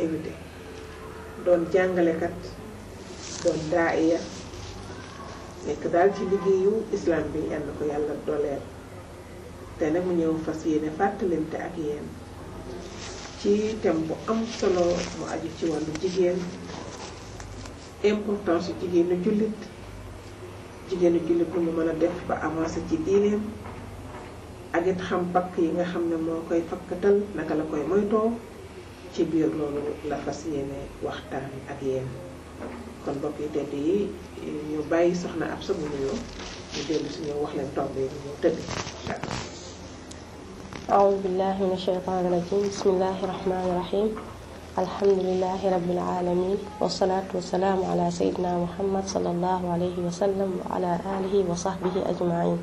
invité doon jàngalekat doon daaiya nekk daal ci liggéeyu islam bi yal na ko yàlla dooleel te nag mu ñëw fas yéene fàttalante ak yéen ci thème bu am solo mu aju ci wàllu jigéen importance yu jigéenu jullit jigéenu jullit nu mu mën a def ba avancé ci diineem ak it xam pakk yi nga xam ne moo koy fakkatal naka la koy moytoo ci biir loolu la fas yéene waxtaan ak yéen kon mbokk yi tedd yi ñu bàyyi soxna ab sa mu nuyoo ñu dellu si ñëw wax leen tomb yi ñu tëdd incha allah أعوذ بالله من الشيطان الرجيم بسم الله الرحمن الرحيم الحمد لله رب العالمين والصلاة والسلام على سيدنا محمد صلى الله عليه وسلم وعلى آله وصحبه أجمعين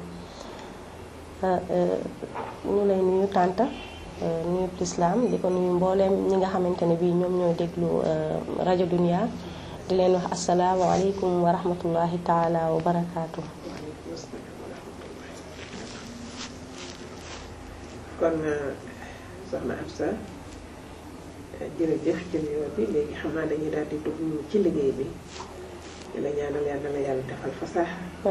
ñu lay nuyu tànta nuyu lislaam di ko nuyu mbooleem ñi nga xamante ne bii ñoom ñooy déglu rajo Dunia di leen wax asalaamualeykum wa rahmatullahi taala wa barakaatu. kon soxna Absa jërëjëf ci nuyoo bi léegi xam naa dañuy daal di dugg ci liggéey bi di la ñaanal yàlla na la yàlla defal fasaaxa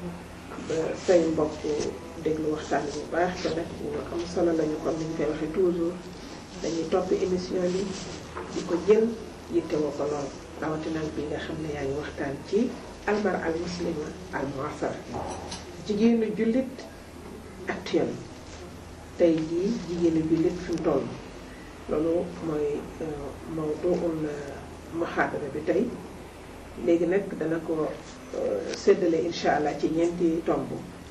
ba say mbokk déglu waxtaan bu baax te nag ñu am solo lañu comme ni ñu koy waxee toujours dañuy topp émission bi di ko jël yittewoo ko lool rawatina bi nga xam ne yaa ngi waxtaan ci almar al muslima al muasara jigéenu jullit actuel tey jii jigéenu jullit fi mu toll loolu mooy mawduul muhaadara bi tey léegi nag dana ko séddale incha allah ci ñeenti tomb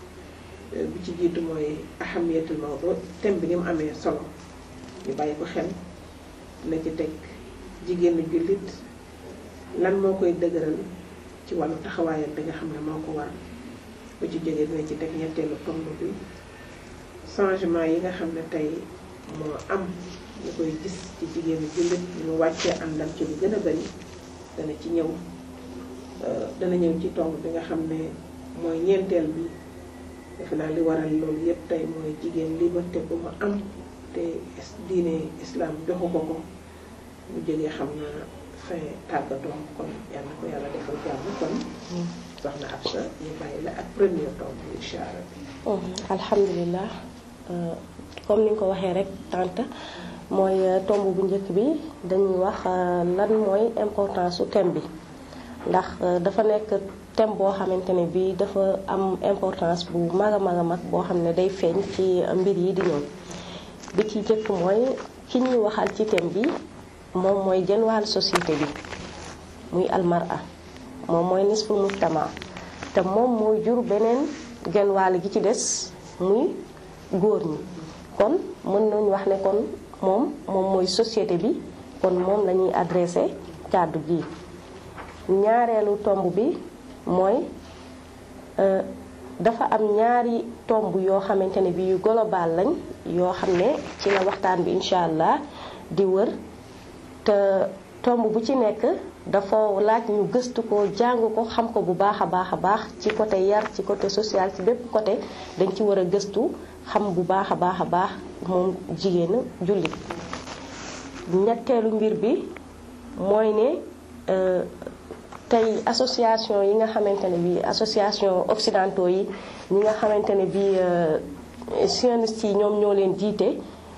bi ci jiitu mooy ahamiyatul mawdu thème bi ni mu amee solo ñu bàyyi ko xel na ci teg jigéenu jullit lan moo koy dëgëral ci wàllu taxawaayam bi nga xam ne moo ko war bu ci jógee dina ci teg ñetteelu tomb bi changement yi nga xam ne tey moo am ñu koy gis ci jigéenu jullit ñu wàccee àndam ci lu gën a bari dana ci ñëw dana ñëw ci tomb bi nga xam ne mooy ñeenteel bi defe naa li waral loolu yépp tey mooy jigéen liberté bu mu am te diine islam joxu ko ko mu jógee xam naa fin tàggatoo kon yal na ko yàlla defal jàmm kon soxna Absa ñu bàyyi la ak premier tomb bi incha allah. alhamdulilah comme ni nga ko waxee rek tante mooy tomb bu njëkk bi dañuy wax lan mooy importance su thème bi ndax dafa nekk thème boo xamante ne bii dafa am importance bu mag a mag a mag boo xam ne day feeñ ci mbir yi di ñëw bi ci njëkk mooy ki ñuy waxal ci thème bi moom mooy jën wàll société bi muy almara moom mooy nisfu mujtama te moom mooy jur beneen genn wàll gi ci des muy góor ñi kon mën nañu wax ne kon moom moom mooy société bi kon moom la ñuy adressé kàddu gi ñaareelu tomb bi mooy dafa am ñaari tomb yoo xamante ne bi yu global lañ yoo xam ne ci la waxtaan bi incha allah di wër te tomb bu ci nekk dafa laaj ñu gëstu ko jàng ko xam ko bu baax a baax a baax ci côté yar ci côté social ci bépp côté dañ ci war a gëstu xam bu baax a baax a baax moom jigéenu jullit ñetteelu mbir bi mooy ne tey association yi nga xamante ne bi association occidentaux yi ñi nga xamante ne bi sionistes yi ñoom ñoo leen jiite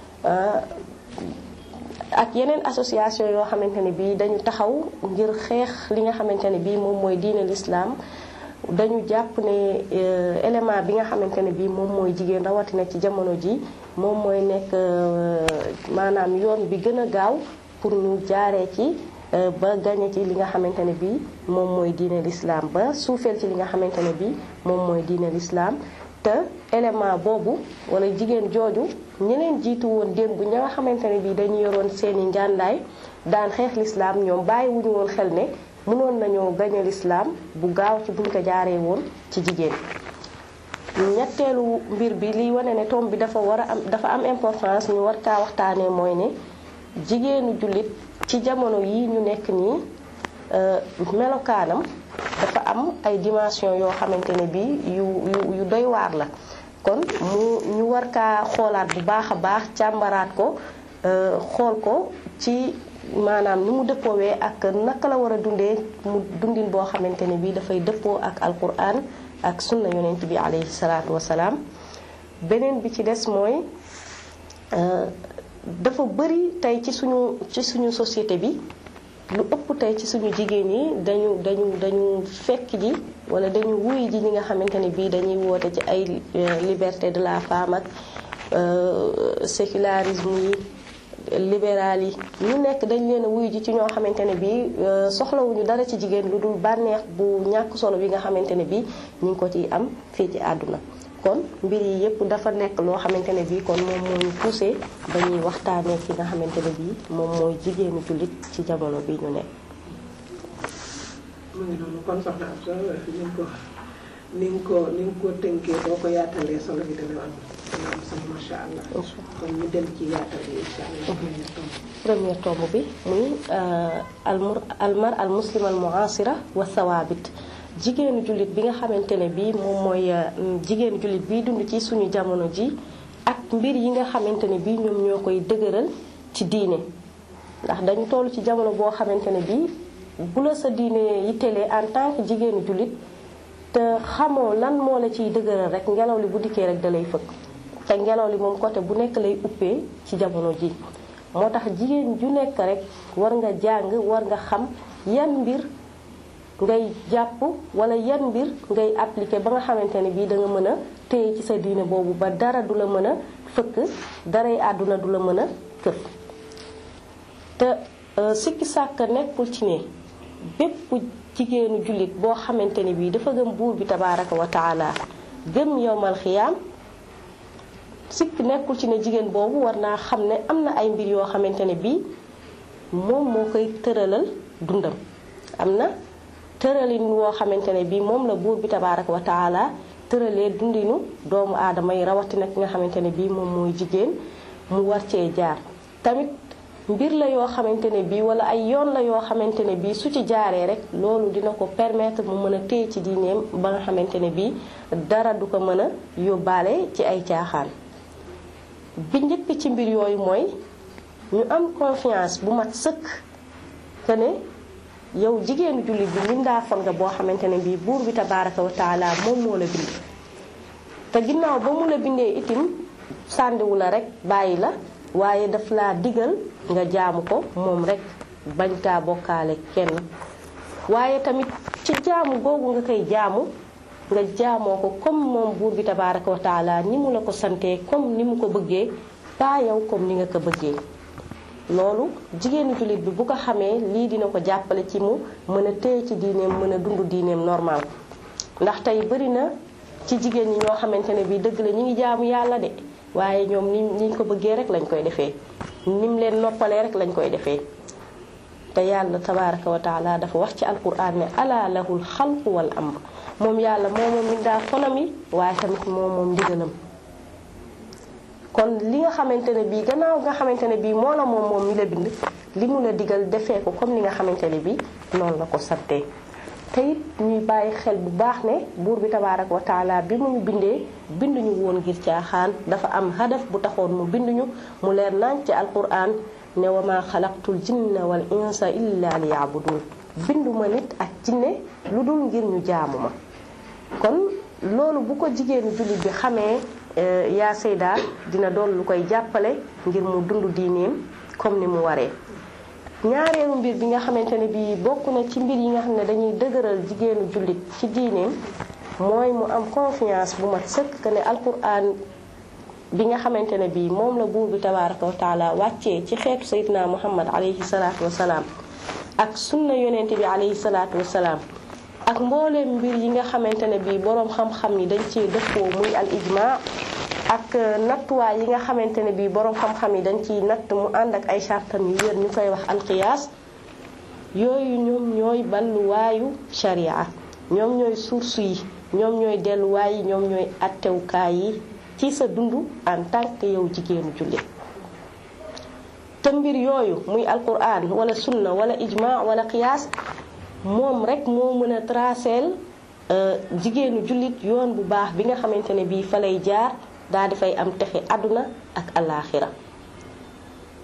ak yeneen association yoo xamante ne bii dañu taxaw ngir xeex li nga xamante ne bii moom mooy diine l'islam dañu jàpp ne élément bi nga xamante ne bii moom mooy jigéen rawatina ci jamono ji moom mooy nekk maanaam yoon bi gën a gaaw pour ñu jaaree ci ba gañe ci li nga xamante ne bii moom mooy diine l'islam ba suufeel ci li nga xamante ne bii moom mooy diine l'islam te élément boobu wala jigéen jooju ñeneen jiitu woon démb ña nga xamante ne bii dañu yoroon seeni njàndaay daan xeex lislaam ñoom bàyyi wuñu woon xel ne mënoon nañoo gañe lislaam bu gaaw ci buñ ko jaaree woon ci jigéen ñetteelu mbir bi liy wane ne tomb bi dafa war a am dafa am importance ñu war kaa waxtaanee mooy ne jigéenu jullit ci jamono yi ñu nekk nii melokaanam dafa am ay dimension yoo xamante ne bii yu yu yu doy waar la kon mu ñu war kaa xoolaat bu baax a baax càmbaraat ko xool ko ci maanaam ni mu dëppoowee ak naka la war a dundee mu dundin boo xamante ne bii dafay dëppoo ak alquran ak sunna yonent bi alayhi salaatu wasalaam beneen bi ci des mooy dafa bëri tey ci suñu ci suñu société bi lu ëpp tey ci suñu jigéen yi dañu dañu dañu fekk ji wala dañu wuy ji ñi nga xamante ne bii dañuy woote ci ay liberté de la femme ak sécularisme yi libéral yi ñu nekk dañ leen a wuy ji ci ñoo xamante ne bii soxlawuñu dara ci jigéen lu dul bànneex bu ñàkk solo bi nga xamante ne bii ñu ngi ko ciy am fii ci àdduna kon mbir yi yëpp dafa nekk loo xamante ne bii kon moom moo ñu poussé ba ñuy waxtaanee ci nga xamante ne bii moom mooy jigéenu jullit ci jamono bi ñu nekk. mu ngi noonu kon soxna am solo ni nga ko ni nga ko ni nga ko tënkee boo ko yaatalee solo bi dana am dana am solo macha allah. kon ñu dem ci yaatal bi incha allah. premier tomb bi muy almur almar al muslim al muasira wa sawaabit jigéenu jullit bi nga xamante ne bii moom mooy jigéenu jullit biy dund ci suñu jamono ji ak mbir yi nga xamante ne bii ñoom ñoo koy dëgëral ci diine ndax dañu toll ci jamono boo xamante ne bii bu la sa diine yittelee en tant que jigéenu jullit te xamoo lan moo la ciy dëgëral rek ngelaw li bu dikkee rek da lay fëkk te ngelaw li moom côté bu nekk lay uppee ci jamono ji moo tax jigéen ju nekk rek war nga jàng war nga xam yan mbir ngay jàpp wala yan mbir ngay appliquer ba nga xamante ne bii da nga mën a téye ci sa diine boobu ba dara du la mën a fëkk daray àdduna du la mën a këf te sikki sàkk nekkul ci ne bépp jigéenu jullit boo xamante ne bii dafa gëm buur bi tabaaraka wa taala gëm yowmal xiyaam sikk nekkul ci ne jigéen boobu war naa xam ne am na ay mbir yoo xamante ne bii moom moo koy tëralal dundam am na tëralin woo xamante ne bii moom la buur bi tabaaraka wa taala tëralee dundinu doomu aadama yi rawatina ki nga xamante ne bii moom mooy jigéen mu war cee jaar tamit mbir la yoo xamante ne bii wala ay yoon la yoo xamante ne bii su ci jaaree rek loolu dina ko permettre mu mën a téye ci diineem ba nga xamante ne bii dara du ko mën a yóbbaale ci ay caaxaan bi njëkk ci mbir yooyu mooy ñu am confiance bu mat sëkk que ne yow jigéenu jullit bi mbindaafon nga boo xamante ne bii buur bi tabaaraka wa taala moom moo la bind te ginnaaw ba mu la bindee itim sàndiwu la rek bàyyi la waaye daf laa digal nga jaamu ko moom rek bañ kaa bokkaale kenn waaye tamit ci jaamu googu nga koy jaamu nga jaamoo ko comme moom buur bi tabaaraka wa taala ni mu la ko santee comme ni mu ko bëggee pas yow comme ni nga ko bëggee loolu jigéenu jullit bi bu ko xamee lii dina ko jàppale ci mu mën a téye ci diineem mën a dund diineem normal ndax tey bëri na ci jigéen ñi ñoo xamante ne bii dëgg la ñu ngi jaamu yàlla de waaye ñoom ni niñ ko bëggee rek lañ koy defee nim leen noppalee rek lañ koy defee te yàlla tabaaraka wa taala dafa wax ci alquran ne ala lahul xalqu wal amr moom yàlla moo moom mindaa fonam yi waaye tamit moo moom ndigalam kon li nga xamante ne bii gannaaw nga xamante ne bii moo la moom moom mi la bind li mu la digal defee ko comme ni nga xamante ne bii noonu la ko santee te it ñuy bàyyi xel bu baax ne buur bi tabaaraka wa taala bi mu ñu bindee binduñu woon ngir caaxaan dafa am hadaf bu taxoon mu binduñu mu leer naañ ci alquran ne wa ma xalaqtul jinna wal insa illa li yaabudun binduma nit ak jinne lu dul ngir ñu jaamu ma kon loolu bu ko jigéenu jullit bi xamee yaa sayda dina doon lu koy jàppale ngir mu dund diineem comme ni mu waree ñaareelu mbir bi nga xamante ne bii bokk na ci mbir yi nga xam ne dañuy dëgëral jigéenu jullit ci diineem mooy mu am confiance bu mat sëkk que ne alquran bi nga xamante ne bii moom la buur bi tabaaraka wa taala wàccee ci xeetu sayidna muhammad alayhi salaatu wasalaam ak sunna yonente bi alayhi salaatu wasalaam ak mbooleem mbir yi nga xamante ne bii boroom xam-xam yi dañ ci dëppoo muy al ijma ak nattuwaay yi nga xamante ne bii boroom xam-xam yi dañ ciy natt mu ànd ak ay chartam yu wér ñu koy wax alqiyaas yooyu ñoom ñooy balluwaayu sharia ñoom ñooy source yi ñoom ñooy delluwaay yi ñoom ñooy attewukaay yi ci sa dund en tant que yow jigéenu jullit te mbir yooyu muy alquran wala sunna wala ijma wala qiyaas moom rek moo mën a traceel jigéenu jullit yoon bu baax bi nga xamante ne bii fa lay jaar daal di fay am texe àdduna ak alaaxira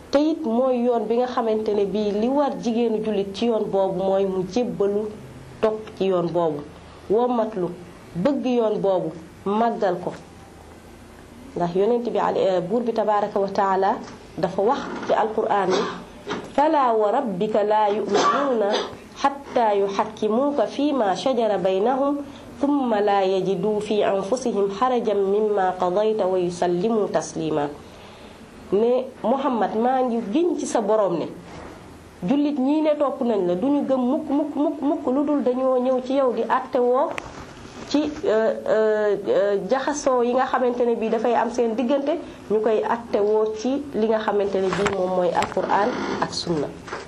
te it mooy yoon bi nga xamante ne bii li war jigéenu jullit ci yoon boobu mooy mu jébbalu topp ci yoon boobu womatlu bëgg yoon boobu màggal ko ndax yonent bi buur bi tabaraka wa taala dafa wax ci alquran ni fala wa rabbika laa yuminuuna xatta yuxakkimuuka fi ma shajara baynahum thumma laa yajiduu fi anfusihim xarajan mimma qadayta wa yusallimu taslima ne Muhammad maa ngi giñ ci sa borom ne jullit ñii ne topp nañ la duñu gëm mukk mukk mukk mukk lu dul dañoo ñëw ci yow di àttewoo ci jaxasoo yi nga xamante ne bii dafay am seen diggante ñu koy àttewoo ci li nga xamante ne bii moom mooy alquran ak sunna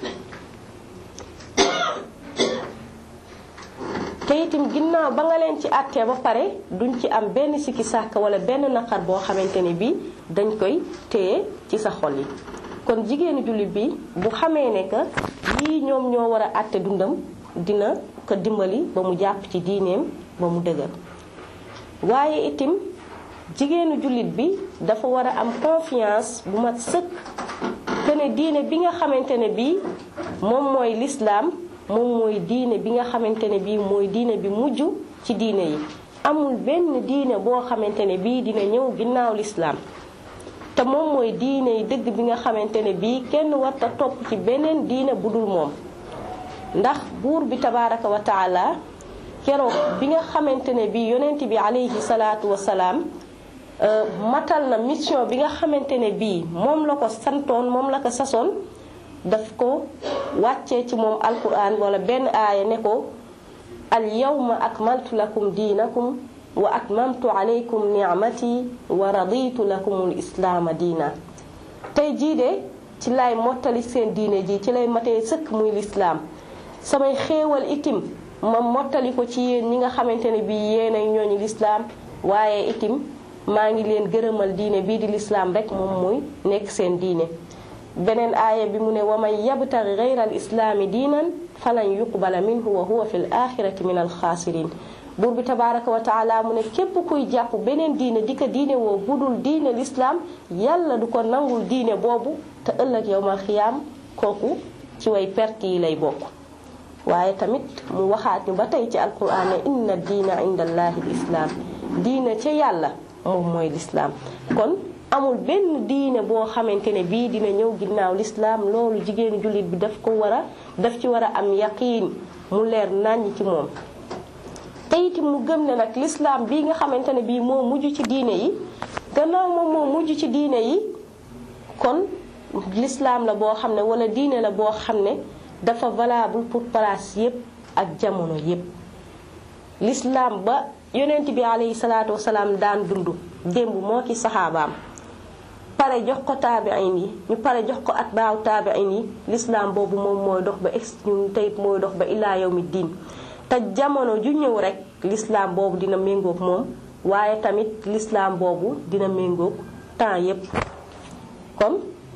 te itam ginnaaw ba nga leen ci àttee ba pare duñ ci am benn sikki sàkk wala benn naqar boo xamante ne bii dañ koy téye ci sa xol yi kon jigéenu jullit bi bu xamee ne que lii ñoom ñoo war a àtte dundam dina ko dimbali ba mu jàpp ci diineem ba mu dëgër waaye itim jigéenu jullit bi dafa war a am confiance bu mat sëkk que ne diine bi nga xamante ne bii moom mooy lislaam moom mooy diine bi nga xamante ne bii mooy diine bi mujj ci diine yi amul benn diine boo xamante ne bii dina ñëw ginnaaw lislaam te moom mooy diine yi dëgg bi nga xamante ne bii kenn warta topp ci beneen diine bu dul moom ndax buur bi tabaraka wa taala keroog bi nga xamante ne bii yonent bi alayhi salaatu wasalaam matal na mission bi nga xamante ne bii moom la ko santoon moom la ko sasoon daf ko wàccee ci moom alquran wala benn aaya ne ko al yawma akmaltu lakum diinakum wa atmamtu alaykum ni'mati wa raditu lakumul islaama diina tey jii de ci lay mottali seen diine ji ci lay matee sëkk muy lislaam samay xéewal itim ma mottali ko ci yéen ñi nga xamante ne bii yéen ay ñooñu lislaam waaye itim maa ngi leen gërëmal diine bii di lislaam rek moom muy nekk seen diine beneen aaya bi mu ne wa man yabtaghi ghayra al islaami diinan falan yuqbala minhu wa huwa fi l axirati min alxaasirin buur bi tabaraka wa taala mu ne képp kuy jàpp beneen diine di ko diine woo budul diine lislaam yàlla du ko nangul diine boobu te ëllëg yowmal xiyaam kooku ci way perte yi lay bokk waaye tamit mu waxaat ñu ba tey ci alquran ne inna diina inda allahi lislaam diine ca yàlla moom mooy lislaam kon amul benn diine boo xamante ne bii dina ñëw ginnaaw lislaam loolu jigéenu jullit bi daf ko war a daf ci war a am yaqiin mu leer nàññ ci moom te itam mu gëm ne nag lislaam bii nga xamante ne bii moo mujj ci diine yi gannaaw moom moo mujj ci diine yi kon lislaam la boo xam ne wala diine la boo xam ne dafa valable pour place yépp ak jamono yépp lislaam ba yonent bi alayhi salaatu wasalaam daan dund démb moo ki saxaabaam pare jox ko taabiin yi ñu pare jox ko atbaaw taabiin yi lislaam boobu moom mooy dox ba ex ñun tey mooy dox ba ilaa yawmi diin te jamono ju ñëw rek lislaam boobu dina méngoog moom waaye tamit lislaam boobu dina méngoog temps yépp kon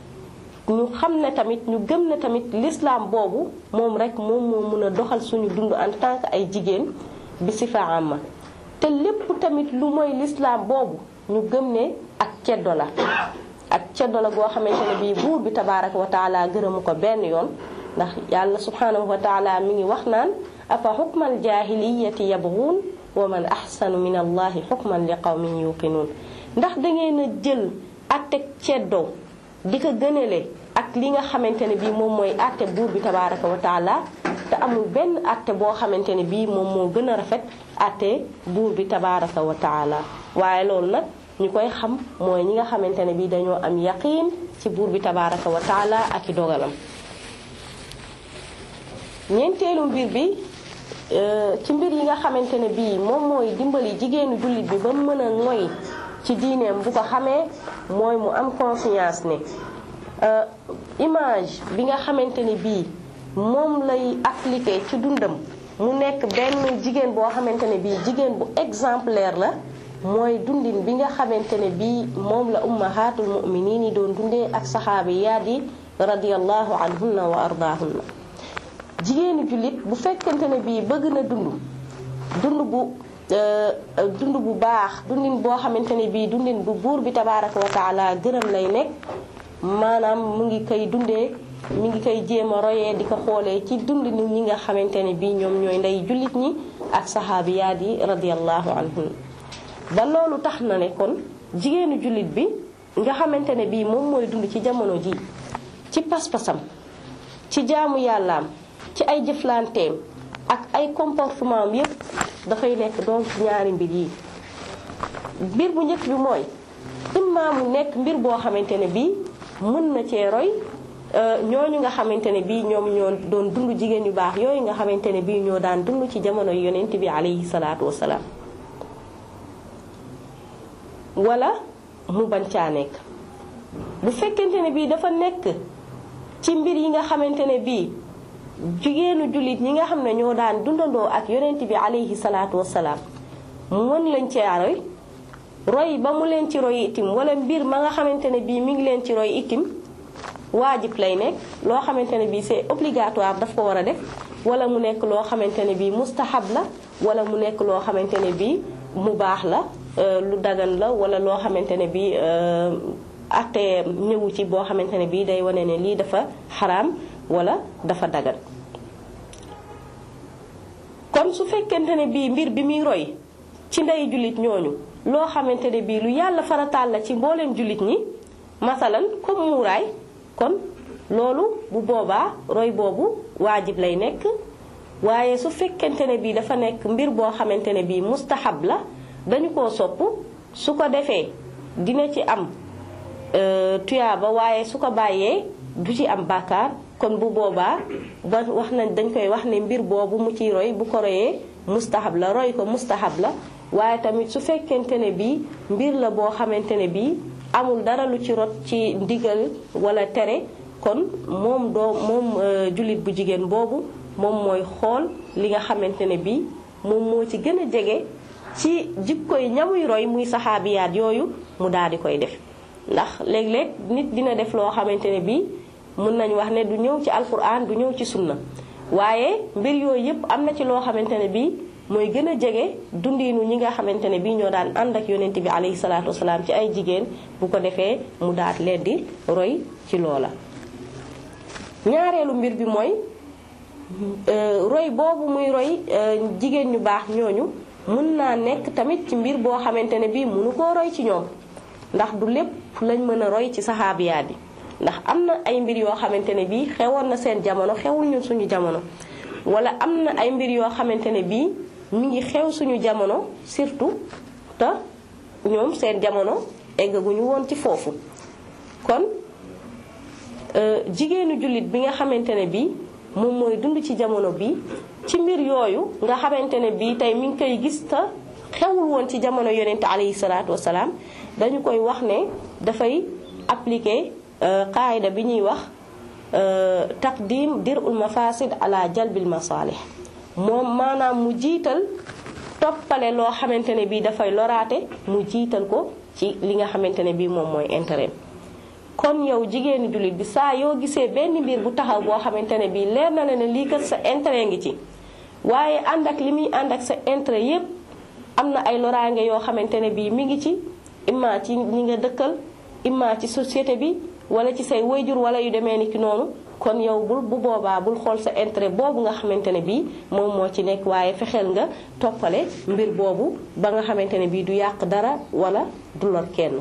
ñu xam ne tamit ñu gëm ne tamit lislaam boobu moom rek moom moo mun a doxal suñu dund en tant que ay jigéen bi sifa amma te lépp tamit lu mooy lislaam boobu ñu gëm ne ak ceddo la ak ceddo la goo xamante ne bii buur bi tabaaraka wa taala gërëmu ko benn yoon ndax yàlla subhanahu wa taala mi ngi wax naan afa xukmal jaahiliyati yabghuun wa man ahsanu min allahi xukman li qawmin yuqinuun ndax dangeen a jël àtte ceddo di ko gënale ak li nga xamante ne bii moom mooy àtte buur bi tabaaraka wa taala te amul benn àtte boo xamante ne bii moom moo gën a rafet àtte buur bi tabaaraka wa taala waaye loolu nag ñu koy xam mooy ñi nga xamante ne bii dañoo am yaqiin ci buur bi tabaaraka wa taala ak i dogalam ñeenteelu mbir bi ci mbir yi nga xamante ne bii moom mooy dimbali jigéenu jullit bi ba mu mën a ngoy ci diineem bu ko xamee mooy mu am confiance ne image bi nga xamante ne bii moom lay appliquer ci dundam mu nekk benn jigéen boo xamante ne bii jigéen bu exemplaire la mooy dundin bi nga xamante ne bii moom la ummahatul muminin yi doon dundee ak saxaabiyaat yi radiyallahu anhunna wa ardaahunna jigéenu jullit bu fekkente ne bii bëgg na dund dund bu dund bu baax dundin boo xamante ne bii dundin bu buur bi tabaaraka wa taala gërëm lay nekk maanaam mu ngi koy dundee mi ngi koy jéem a royee di ko xoolee ci dund nit ñi nga xamante ne bii ñoom ñooy ndey jullit ñi ak saxaabiyaat yi radiyallahu anhum ba loolu tax na ne kon jigéenu jullit bi nga xamante ne bii moom mooy dund ci jamono ji ci pas-pasam ci jaamu yàllaam ci ay jëflanteem ak ay comportement am yépp dafay nekk donc ñaari mbir yi mbir bu njëkk bi mooy imma mu nekk mbir boo xamante ne bii mën na cee roy ñooñu nga xamante ne bii ñoom ñoo doon dund jigéen yu baax yooyu nga xamante ne bii ñoo daan dund ci jamono yonent bi alayhi salaatu wasalaam wala mu bañ caa nekk bu fekkente ne bii dafa nekk ci mbir yi nga xamante ne bii jigéenu jullit ñi nga xam ne ñoo daan dundandoo ak yonent bi alayhi salaatu wasalaam mën lañ cee roy roy ba mu leen ci roy itim wala mbir ma nga xamante ne bii mi ngi leen ci roy itim waajib lay nekk loo xamante ne bii c'est obligatoire daf ko war a def wala mu nekk loo xamante ne bii mustahab la wala mu nekk loo xamante ne bii mu baax la lu dagan la wala loo xamante ne bii ate ñëwu ci boo xamante ne bii day wane ne lii dafa xaraam wala dafa dagan kon su fekkente ne bii mbir bi muy roy ci ndey jullit ñooñu loo xamante ne bii lu yàlla farataal la ci mbooleem jullit ñi masalan comme muuraay kon loolu bu boobaa roy boobu waajib lay nekk waaye su fekkente ne bii dafa nekk mbir boo xamante ne bii mustahab la dañu koo sopp su ko defee dina ci am tuyaaba waaye su ko bàyyee du ci am bàkkaar kon bu boobaa ba wax nañ dañ koy wax ne mbir boobu mu ciy roy bu ko royee mustahab la roy ko mustahab la waaye tamit su fekkente ne bii mbir la boo xamante ne bii amul dara lu ci rot ci ndigal wala tere kon moom doo moom jullit bu jigéen boobu moom mooy xool li nga xamante ne bii moom moo ci gën a jege ci jikkoy ñamuy roy muy saxaabiyaat yooyu mu daal di koy def ndax léeg-léeg nit dina def loo xamante ne bii mun nañ wax ne du ñëw ci alquran du ñëw ci sunna waaye mbir yooyu yëpp am na ci loo xamante ne bii mooy gën a jege dundiinu ñi nga xamante ne bii ñoo daan ànd ak yonent bi alayhi salaatu wasalaam ci ay jigéen bu ko defee mu daat leen di roy ci loola ñaareelu mbir bi mooy roy boobu muy roy jigéen ñu baax ñooñu mën naa nekk tamit ci mbir boo xamante ne bii mënu koo roy ci ñoom ndax du lépp lañ mën a roy ci saxaabiyaat yi ndax am na ay mbir yoo xamante ne bii xewoon na seen jamono xewul ñun suñu jamono wala am na ay mbir yoo xamante ne bii mi ngi xew suñu jamono surtout te ñoom seen jamono eggaguñu woon ci foofu kon jigéenu jullit bi nga xamante ne bii moom mooy dund ci jamono bi ci mbir yooyu nga xamante ne bii tey mi ngi koy gis te xewul woon ci jamono yonent alayhi salaatu wasalaam dañu koy wax ne dafay appliquer qaayida bi ñuy wax taqdim dirul mafasid ala jalbil masalih moom maanaam mu jiital toppale loo xamante ne bii dafay loraate mu jiital ko ci li nga xamante ne bii moom mooy intérêt kon yow jigéenu jullit bi saa yoo gisee benn mbir bu taxaw boo xamante ne bii leer na la ne lii kat sa intérêt ngi ci waaye ànd ak li muy ànd ak sa intérêt yépp am na ay loraange yoo xamante ne bii mi ngi ci imma ci ñi nga dëkkal imma ci société bi wala ci say wayjur wala yu demee ni ki noonu kon yow bul bu boobaa bul xool sa intérêt boobu nga xamante ne bii moom moo ci nekk waaye fexeel nga toppale mbir boobu ba nga xamante ne bii du yàq dara wala du lor kenn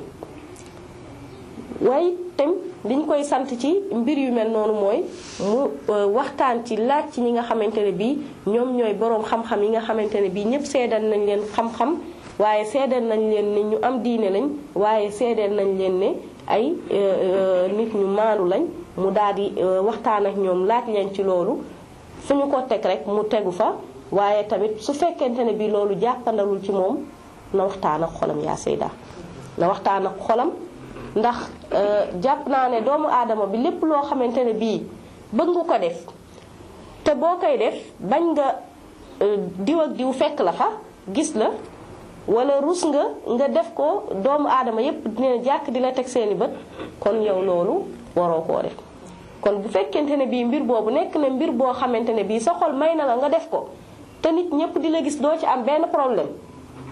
waaye tam liñ koy sant ci mbir yu mel noonu mooy mu waxtaan ci laaj ci ñi nga xamante ne bii ñoom ñooy boroom xam-xam yi nga xamante ne bii ñëpp seedal nañ leen xam-xam waaye seedal nañ leen ne ñu am diine lañ waaye seedal nañ leen ne ay nit ñu maandu lañ mu daal di waxtaan ak ñoom laaj leen ci loolu fu ñu ko teg rek mu tegu fa waaye tamit su fekkente ne bii loolu jàppandalul ci moom na waxtaan ak xolam yaa sayda na waxtaan ak xolam ndax jàpp naa ne doomu aadama bi lépp loo xamante ne bii bëgg nga ko def te boo koy def bañ nga diw ak diw fekk la fa gis la wala rus nga nga def ko doomu aadama yépp dina jàkk di la teg seeni bët kon yow loolu waroo koo def kon bu fekkente ne bii mbir boobu nekk na mbir boo xamante ne bii sa xol may na la nga def ko te nit ñépp di la gis doo ci am benn problème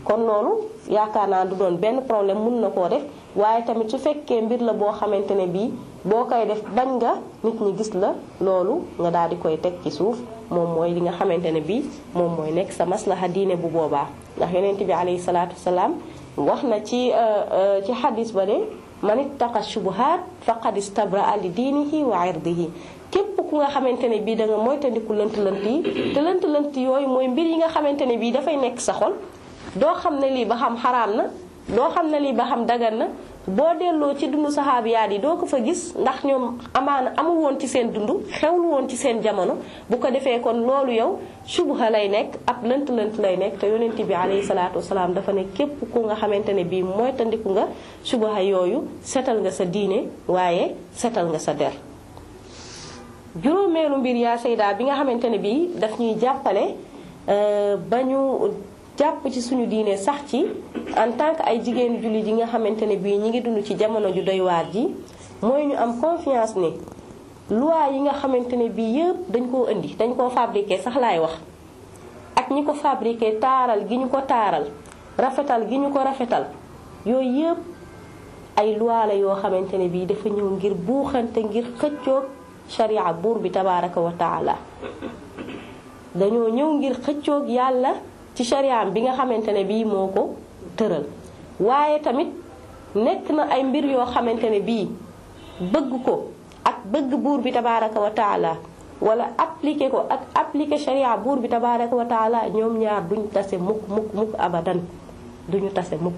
kon loolu yaakaar naa du doon benn problème mun na koo def waaye tamit su fekkee mbir la boo xamante ne bii boo koy def bañ nga nit ñi gis la loolu nga daal di koy teg ci suuf moom mooy li nga xamante ne bii moom mooy nekk sa maslaha diine bu boobaa ndax yonent bi alayhi salaatu wasalaam wax na ci ci xadis ba ne man ittaqa shubuhaat faqad istabraa li diinihi wa irdihi képp ku nga xamante ne bii da nga moytandiku lënt-lënt yi te lënt-lënt yooyu mooy mbir yi nga xamante ne bii dafay nekk sa xol doo xam ne lii ba xam xaraam na doo xam ne lii ba xam dagan na boo delloo ci dundu saxaabiyaat yi doo ko fa gis ndax ñoom amaana amul woon ci seen dund xewlu woon ci seen jamono bu ko defee kon loolu yow subha lay nekk ab lënt-lënt lay nekk te yonent bi alayhi salaatu wasalaam dafa ne képp ku nga xamante ne bii moytandiku nga subha yooyu setal nga sa diine waaye setal nga sa der juróomeelu mbir yaa sayda bi nga xamante ne bii daf ñuy jàppale ba ñu jàpp ci suñu diine sax ci en tant que ay jigéen jullit yi nga xamante ne bii ñi ngi dund ci jamono ju doy waar ji mooy ñu am confiance ni loi yi nga xamante ne bii yëpp dañ koo indi dañ koo fabriqué sax laay wax ak ñi ko fabriqué taaral gi ñu ko taaral rafetal gi ñu ko rafetal yooyu yëpp ay loi la yoo xamante ne bii dafa ñëw ngir buuxante ngir xëccoog sharia buur bi tabaraka wa taala dañoo ñëw ngir xëccoog yàlla ci shariam bi nga xamante ne bii moo ko tëral waaye tamit nekk na ay mbir yoo xamante ne bii bëgg ko ak bëgg buur bi tabaraka wa taala wala appliquer ko ak appliquer sharia buur bi tabaraka wa taala ñoom ñaar duñ tase mukk mukk mukk abadan duñu tase mukk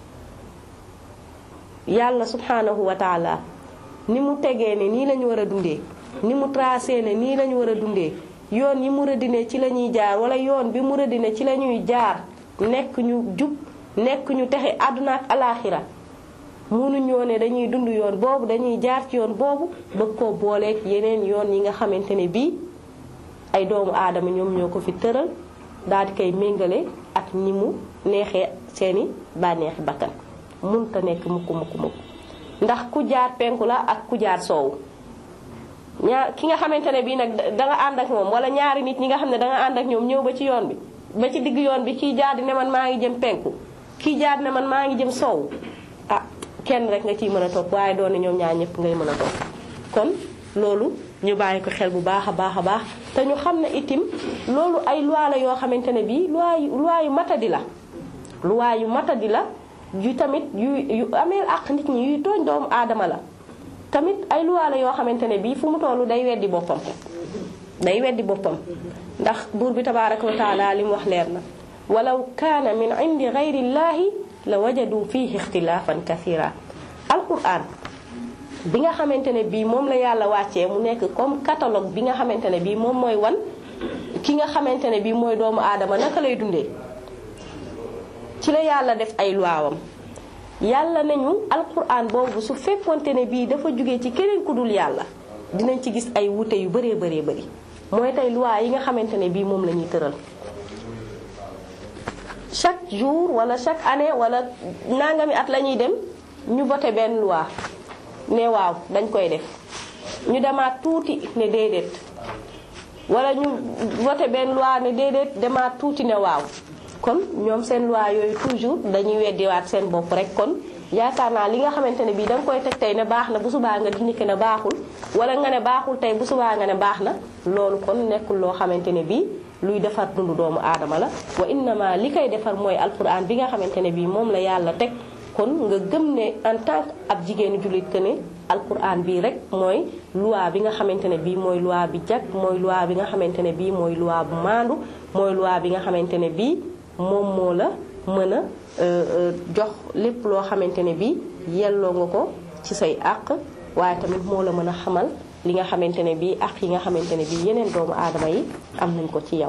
yàlla subhanahu wa taala ni mu tegee ne nii lañu war a dundee ni mu tracé ne nii lañu war a dundee yoon yi mu rëddine ci la ñuy jaar wala yoon bi mu rëddine ci la ñuy jaar nekk ñu jub nekk ñu texe àdduna ak alaaxira mënuñoo ne dañuy dund yoon boobu dañuy jaar ci yoon boobu bëgg koo booleeg yeneen yoon yi nga xamante ne bii ay doomu aadama ñoom ñoo ko fi tëral daal di koy méngale ak ñi mu neexee seeni bànneexi bakkan munta nekk mukk mukk mukk ndax ku jaar penku la ak ku jaar soowu ñaar ki nga xamante ne bii nag danga ànd ak moom wala ñaari nit ñi nga xam ne danga ànd ak ñoom ñëw ba ci yoon bi ba ci digg yoon bi kii jaar di ne man maa ngi jëm penku kii jaar ne man maa ngi jëm soow ah kenn rek nga ciy mën a topp waaye doon ne ñoom ñaar ñëpp ngay mën a topp kon loolu ñu bàyyi ko xel bu baax a baax a baax te ñu xam ne itim loolu ay loi la yoo xamante ne bii loi yu loi yu matadi la loi yu matadi la yu tamit yu yu ameel ak nit ñi yuy tooñ doomu aadama la tamit ay loi la yoo xamante ne bii fu mu tollu day weddi boppam day weddi boppam ndax buur bi tabaraka wa taala li mu wax leer na walaw kaana min indi gayrillahi la wajadu fihi ixtilaafan kathira alquran bi nga xamante ne bii moom la yàlla wàccee mu nekk comme catalogue bi nga xamante ne bii moom mooy wan ki nga xamante ne bii mooy doomu aadama naka lay dundee ci la yàlla def ay luwaawam yàlla nañu alquran boobu su fekkonte ne bii dafa jóge ci keneen ku dul yàlla dinañ ci gis ay wute yu bëree bëree bëri mooy tey loi yi nga xamante ne bii moom la ñuy tëral chaque jour wala chaque année wala nangami at la ñuy dem ñu voté benn loi ne waaw dañ koy def ñu demaat tuuti ne déedéet wala ñu voté benn loi ne déedéet demaat tuuti ne waaw kon ñoom seen loi yooyu toujours dañuy weddiwaat seen bopp rek kon yaakaar naa li nga xamante ne bii da nga koy teg tey ne baax na bu subaa nga dindi ko ne baaxul wala nga ne baaxul tey bu subaa nga ne baax na loolu kon nekkul loo xamante ne bii luy defar dundu doomu aadama la wa innama li koy defar mooy alquran bi nga xamante ne bii moom la yàlla teg kon nga gëm ne en tant que ab jigéenu jullit que ne alquran bii rek mooy loi bi nga xamante ne bii mooy loi bi jag mooy loi bi nga xamante ne bii mooy loi bu maandu mooy loi bi nga xamante ne bii moom moo la mën a jox lépp loo xamante ne bii yelloo nga ko ci say àq waaye tamit moo la mën a xamal li nga xamante ne bii àq yi nga xamante ne bii yeneen doomu aadama yi am nañ ko ci yow.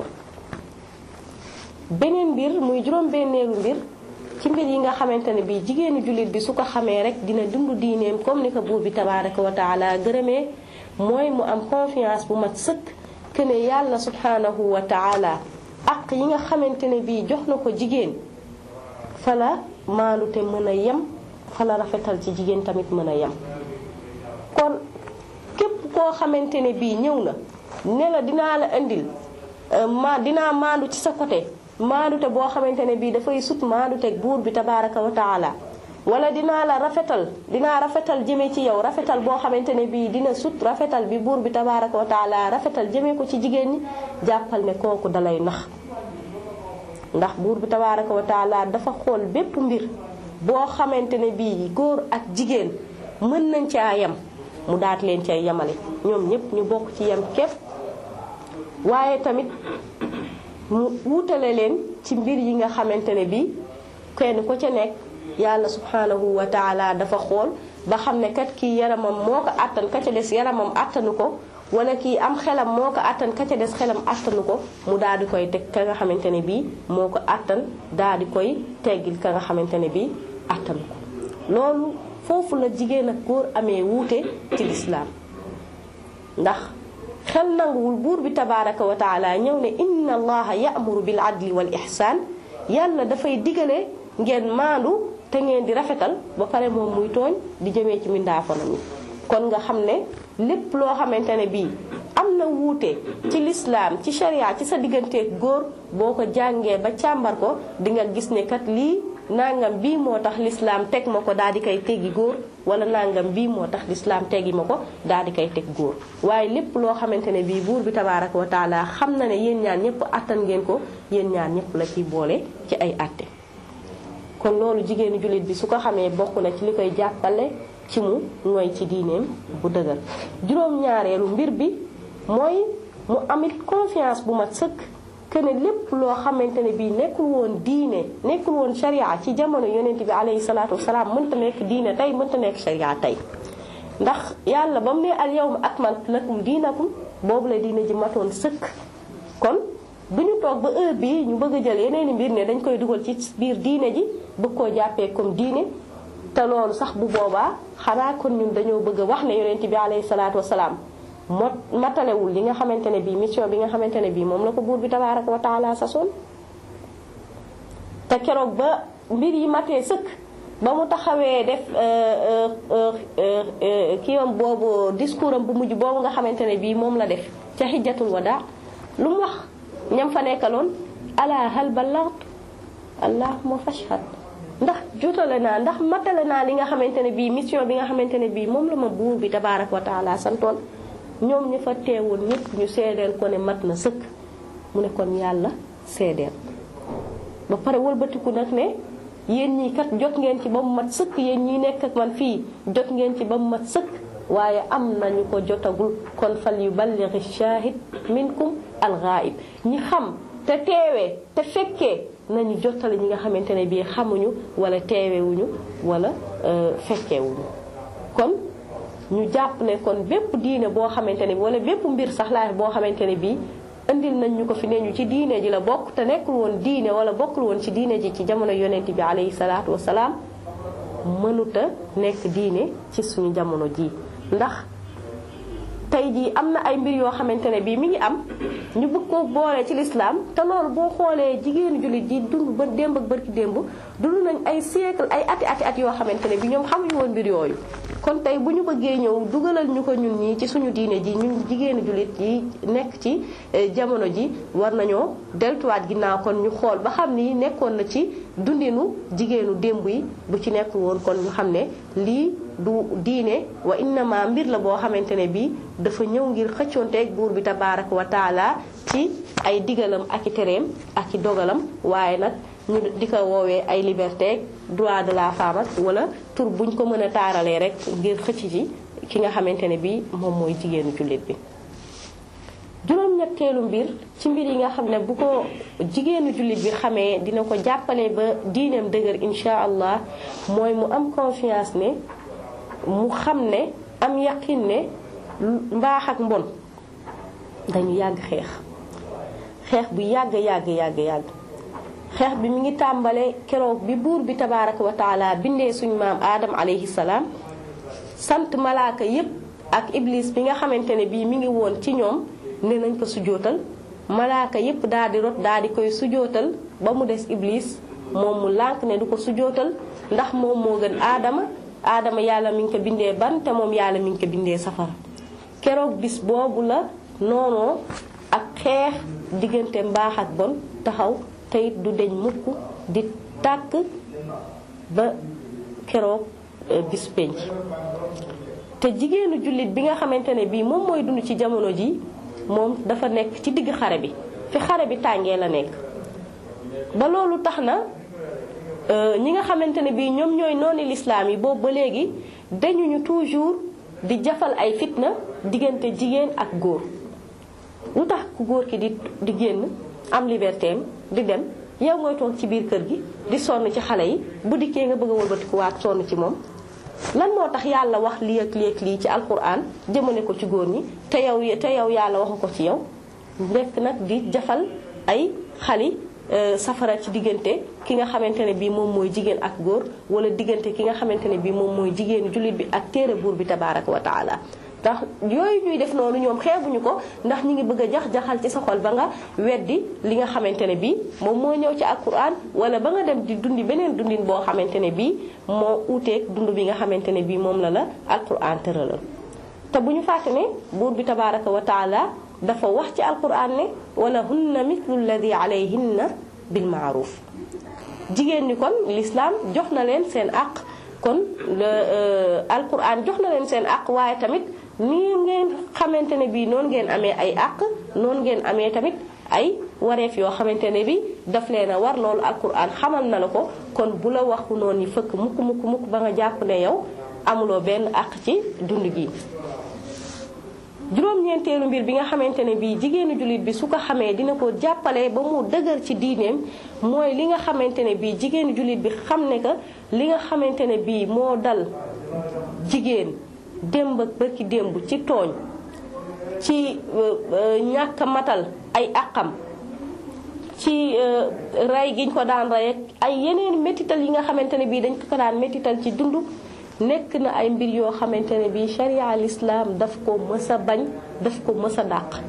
beneen mbir muy juróom-benneelu mbir ci mbir yi nga xamante ne bii jigéenu jullit bi su ko xamee rek dina dund diineem comme ni ko buur bi tabaaraka wa taala gërëmee mooy mu am confiance bu mat sëkk que ne yàlla subhanahu wa taala. àq yi nga xamante ne bii jox na ko jigéen fala maanute mën a yem fala rafetal ci jigéen tamit mën a yem kon képp koo xamante ne bii ñëw na ne la dinaa la indil ma dinaa maandu ci sa côté maandute boo xamante ne bii dafay sut maanduteeg buur bi tabaraka wa taala wala dinaa la rafetal dinaa rafetal jëme ci yow rafetal boo xamante ne bii dina sut rafetal bi buur bi tabaraka wa taala rafetal jëme ko ci jigéen ñi jàppal ne kooku dalay nax ndax buur bi tabaraka wa taala dafa xool bépp mbir boo xamante ne bii góor ak jigéen mën nañ caa yem mu daat leen cay yemale ñoom ñëpp ñu bokk ci yem képp waaye tamit mu wutale leen ci mbir yi nga xamante ne bii kenn ko ca nekk yàlla subhanahu wa taala dafa xool ba xam ne kat kii yaramam moo ko àttan ka ca des yaramam àttanu ko wala kii am xelam moo ko àttan ka ca des xelam àttanu ko mu daal di koy teg ka nga xamante ne bii moo ko àttan daal di koy teggil ka nga xamante ne bii àttanu ko loolu foofu la jigéen ak góor amee wuute ci lislaam ndax xel nanguwul buur bi tabaraka wa taala ñëw ne inna allaha ya'muru bil adli wal ihsaan yàlla dafay digale ngeen maandu te ngeen di rafetal ba pare moom muy tooñ di jëmee ci mindaafonam yi kon nga xam ne lépp loo xamante ne bii am na wuute ci lislaam ci sharia ci sa digganteeg góor boo ko jàngee ba càmbar ko di nga gis ne kat lii nangam bii moo tax lislaam teg ma ko daal di koy teggi góor wala nangam bii moo tax lislaam teggi ma ko daal di koy teg góor waaye lépp loo xamante ne bii buur bi tabaaraka wa taala xam na ne yéen ñaan ñëpp attan ngeen ko yéen ñaan ñëpp la ciy boole ci ay atte kon loolu jigéenu jullit bi su ko xamee bokk na ci li koy jàppale ci mu mooy ci diineem bu dëgër juróom-ñaareelu mbir bi mooy mu amit confiance bu mat sëkk que ne lépp loo xamante ne bii nekkul woon diine nekkul woon sharia ci jamono yonent bi alayhi salaatu wasalaam mënta nekk diine tey mënta nekk sharia tey ndax yàlla ba mu ne al yawma akmaltu lakum diinakum boobu la diine ji matoon sëkk kon du ñu toog ba heure bii ñu bëgg a jël yeneen i mbir ne dañ koy dugal ci biir diine ji bëgg koo jàppee comme diine te loolu sax bu boobaa xanaa kon ñun dañoo bëgg a wax ne yonent bi alayhi salaatu wasalaam mot matalewul li nga xamante ne bii mission bi nga xamante ne bii moom la ko buur bi tabaaraka wa taala sasoon te keroog ba mbir yi matee sëkk ba mu taxawee def kiiwam boobu discours am bu mujj boobu nga xamante ne bii moom la def ca xijjatul wadaa lu mu wax ñam fa nekkaloon ala hal ballaghtu allahumma fashhad ndax jotale naa ndax matale naa li nga xamante ne bii mission bi nga xamante ne bii moom la ma buur bi tabaaraka wa taala santoon ñoom ñi fa teewoon ñëpp ñu seedeel ko ne mat na sëkk mu ne kon yàlla seedeel ba pare wëlbatiku nag ne yéen ñii kat jot ngeen ci ba mu mat sëkk yéen ñi nekk ak man fii jot ngeen ci ba mu mat sëkk waaye am nañu ko jotagul kon fal yuballighi shahid minkum al-ghaib ñi xam te teewee te fekkee nañu jottali ñi nga xamante ne bii xamuñu wala teewewuñu wala fekkewuñu kon ñu jàpp ne kon bépp diine boo xamante ne bi wala bépp mbir sax laay boo xamante ne bii indil nañ ñu ko fi ne ñu ci diine ji la bokk te nekkul woon diine wala bokkul woon ci diine ji ci jamono yonent bi alayhi salaatu wasalaam mënuta nekk diine ci suñu jamono ji ndax tey jii am na ay mbir yoo xamante ne bii mi ngi am ñu bëgg ko boole ci lislaam te loolu boo xoolee jigéenu jullit ji dund ba démb ak barki démb dund nañ ay siècle ay ati ati at yoo xamante ne bi ñoom xamuñu woon mbir yooyu kon tey bu ñu bëggee ñëw dugalal ñu ko ñun ñii ci suñu diine ji ñun jigéenu jullit yi nekk ci jamono ji war nañoo deltuwaat ginnaaw kon ñu xool ba xam ni nekkoon na ci dundinu jigéenu démb yi bu ci nekkul woon kon ñu xam ne lii du diine wa innama mbir la boo xamante ne bii dafa ñëw ngir xëccoonteeg buur bi tabaaraka wa taala ci ay digalam ak i tereem ak i dogalam waaye nag ñu di ko woowee ay liberté droit de la femme ak wala tur buñ ko mën a taaralee rek ngir xëcc ci ki nga xamante ne bii moom mooy jigéenu jullit bi. juróom-ñetteelu mbir ci mbir yi nga xam ne bu ko jigéenu jullit bi xamee dina ko jàppale ba diineem dëgër incha allah mooy mu am confiance ne. mu xam ne am yaqin ne mbaax ak mbon dañu yàgg xeex xeex bu yàgg yàgg yàgg yàgg xeex bi mi ngi tàmbale keroog bi buur bi tabaaraka wa taala bindee suñu maam aadam alayhi salaam sant malaaka yépp ak iblis bi nga xamante ne bii mi ngi woon ci ñoom ne nañ ko sujootal malaaka yépp daal di rot daal di koy sujootal ba mu des iblis moom mu lànk ne du ko sujootal ndax moom moo gën aadama aadama yàlla mi ngi ko bindee ban te moom yàlla mi ngi ko bindee safara keroog bis boobu la noonoo ak xeex diggante mbaax ak bon taxaw te it du deñ mukk di tàkk ba keroog bis penc te jigéenu jullit bi nga xamante ne bii moom mooy dund ci jamono ji moom dafa nekk ci digg xare bi fi xare bi tàngee la nekk ba loolu tax na ñi nga xamante ne bii ñoom ñooy nooni lislaam yi boobu ba léegi dañuñu toujours di jafal ay fitna diggante jigéen ak góor lu tax ku góor ki di di génn am liberté am di dem yow ngay toog ci biir kër gi di sonn ci xale yi bu dikkee nga bëgg a wëlbatikuwaat sonn ci moom lan moo tax yàlla wax lii ak lii ak lii ci alquran jëmale ko ci góor ñi te yow te yow yàlla waxu ko ci yow nekk nag di jafal ay xali safara ci diggante ki nga xamante ne bii moom mooy jigéen ak góor wala diggante ki nga xamante ne bii moom mooy jigéenu jullit bi ak téere buur bi tabaraka wa taala ndax yooyu ñuy def noonu ñoom xeebuñu ko ndax ñi ngi bëgg a jax-jaxal ci sa xol ba nga weddi li nga xamante ne bii moom moo ñëw ci alquran wala ba nga dem di dundi beneen dundin boo xamante ne bii moo uuteeg dund bi nga xamante ne bii moom la la alquran tëralal te bu ñu fàtte ne buur bi tabaraka wa taala dafa wax ci alquran ne wala hunna mithlu alladi alayhinna bil maaruf jigéen ñi kon l'islam jox na leen seen àq kon alquran jox na leen seen àq waaye tamit nii ngeen xamante ne bii noonu ngeen amee ay àq noonu ngeen amee tamit ay wareef yoo xamante ne bi daf leen a war loolu alquran xamal na la ko kon bu la waxu noonu yi fëkk mukk mukk mukk ba nga jàpp ne yow amuloo benn àq ci dund gi juróom-ñeenteelu mbir bi nga xamante ne bii jigéenu jullit bi su ko xamee dina ko jàppale ba mu dëgër ci diineem mooy li nga xamante ne bii jigéenu jullit bi xam ne que li nga xamante ne bii moo dal jigéen démb ak bërki démb ci tooñ ci ñàkk matal ay àqam ci rey giñ ko daan rey ak ay yeneen métital yi nga xamante ne bii dañ ko ko daan métital ci dund nekk na ay mbir yoo xamante ne bii sharia al islam daf ko mës a bañ daf ko mës a dàq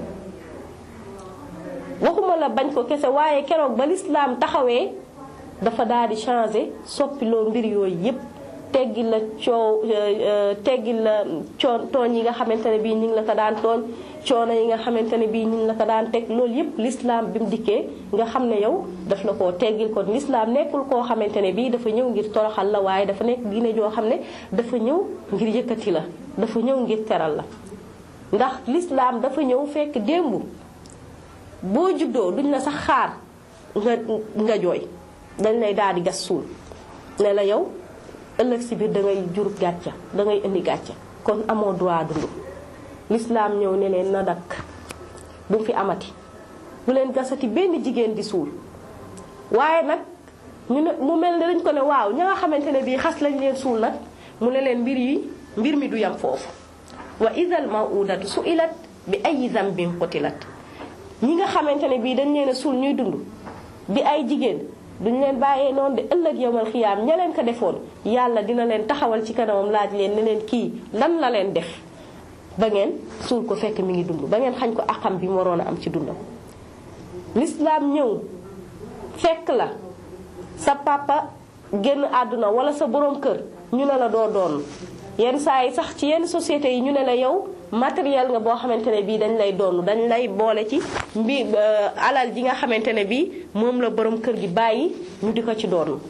waxuma la bañ ko kese waaye keroog ba lislaam taxawee dafa daal di changé soppiloo mbir yooyu yépp teggi la coow teggi la coon tooñ yi nga xamante ne bii ñu ngi la ko daan tooñ coono yi nga xamante ne bii ñu ngi la ko daan teg loolu yépp lislaam bi mu dikkee nga xam ne yow daf la koo teggil kon lislaam nekkul koo xamante ne bii dafa ñëw ngir toroxal la waaye dafa nekk diine joo xam ne dafa ñëw ngir yëkkati la dafa ñëw ngir teral la ndax lislaam dafa ñëw fekk démb boo juddoo duñ la sax xaar nga nga jooy dañ lay daal di gas suul ne la yow ëllëg si biir da ngay jur gàcca da ngay indi gàcca kon amoo droit dund lislaam ñëw ne leen na dakk bu fi amati bu leen gasati benn jigéen di suul waaye nag ñu ne mu mel ne dañ ko ne waaw ña nga xamante ne bii xas lañ leen suul nag mu ne leen mbir yi mbir mi du yam foofu wa idal mawudatu suilat bi ay zambin qutilat ñi nga xamante ne bii dañ leen a suul ñuy dund bi ay jigéen duñ leen bàyyee noonu de ëllëg yowmal xiyaam ña leen ko defoon yàlla dina leen taxawal ci kanamam laaj leen ne leen kii lan la leen def ba ngeen suul ko fekk mi ngi dund ba ngeen xañ ko axam bi mu waroon a am ci dundam lislaam ñëw fekk la sa papa génn àdduna wala sa borom kër ñu ne la doo doon yenn saa yi sax ci yenn sociétés yi ñu ne la yow matériel nga boo xamante ne bii dañ lay doon dañ lay boole ci mbi alal ji nga xamante ne bii moom la borom kër gi bàyyi ñu di ko ci doon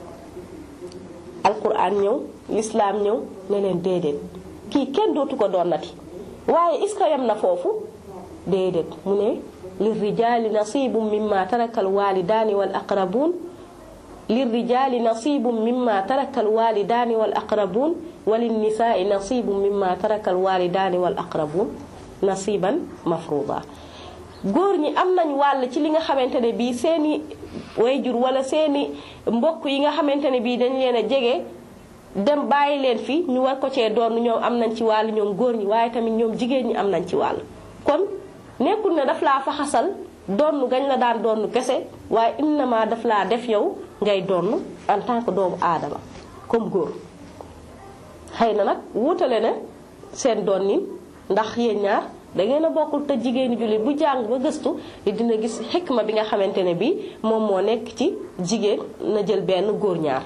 alquran ñëw lislaam ñëw ne leen déedéet kii kenn dootu ko doonati waaye est-ce que yam na foofu déedéet mu ne lirrijaali nasibum mimma taraka alwalidaani wal aqrabuun lirrijaali nasibum mimma taraka alwalidaani wal aqrabuun walinnisaai nasibum mimma taraka alwalidaani wal aqrabuun nasiban mafruuda góor ñi am nañ wàll ci li nga xamante ne bii seeni wayjur wala seeni mbokk yi nga xamante ne bii dañ leen a jege dem bàyyi leen fi ñu war ko cee doon ñoom am nañ ci wàll ñoom góor ñi waaye tamit ñoom jigéen ñi am nañ ci wàll kon nekkul ne daf laa faxasal donn gañ la daan donn kese waaye innama daf laa def yow ngay donn en tant que doomu aadama comme góor xëy na nag wutale na seen donnin ndax yéen ñaar da ngeen a bokkul te jigéenu jullit bu jàng ba gëstu dina gis xikma bi nga xamante ne bi moom moo nekk ci jigéen na jël benn góor ñaar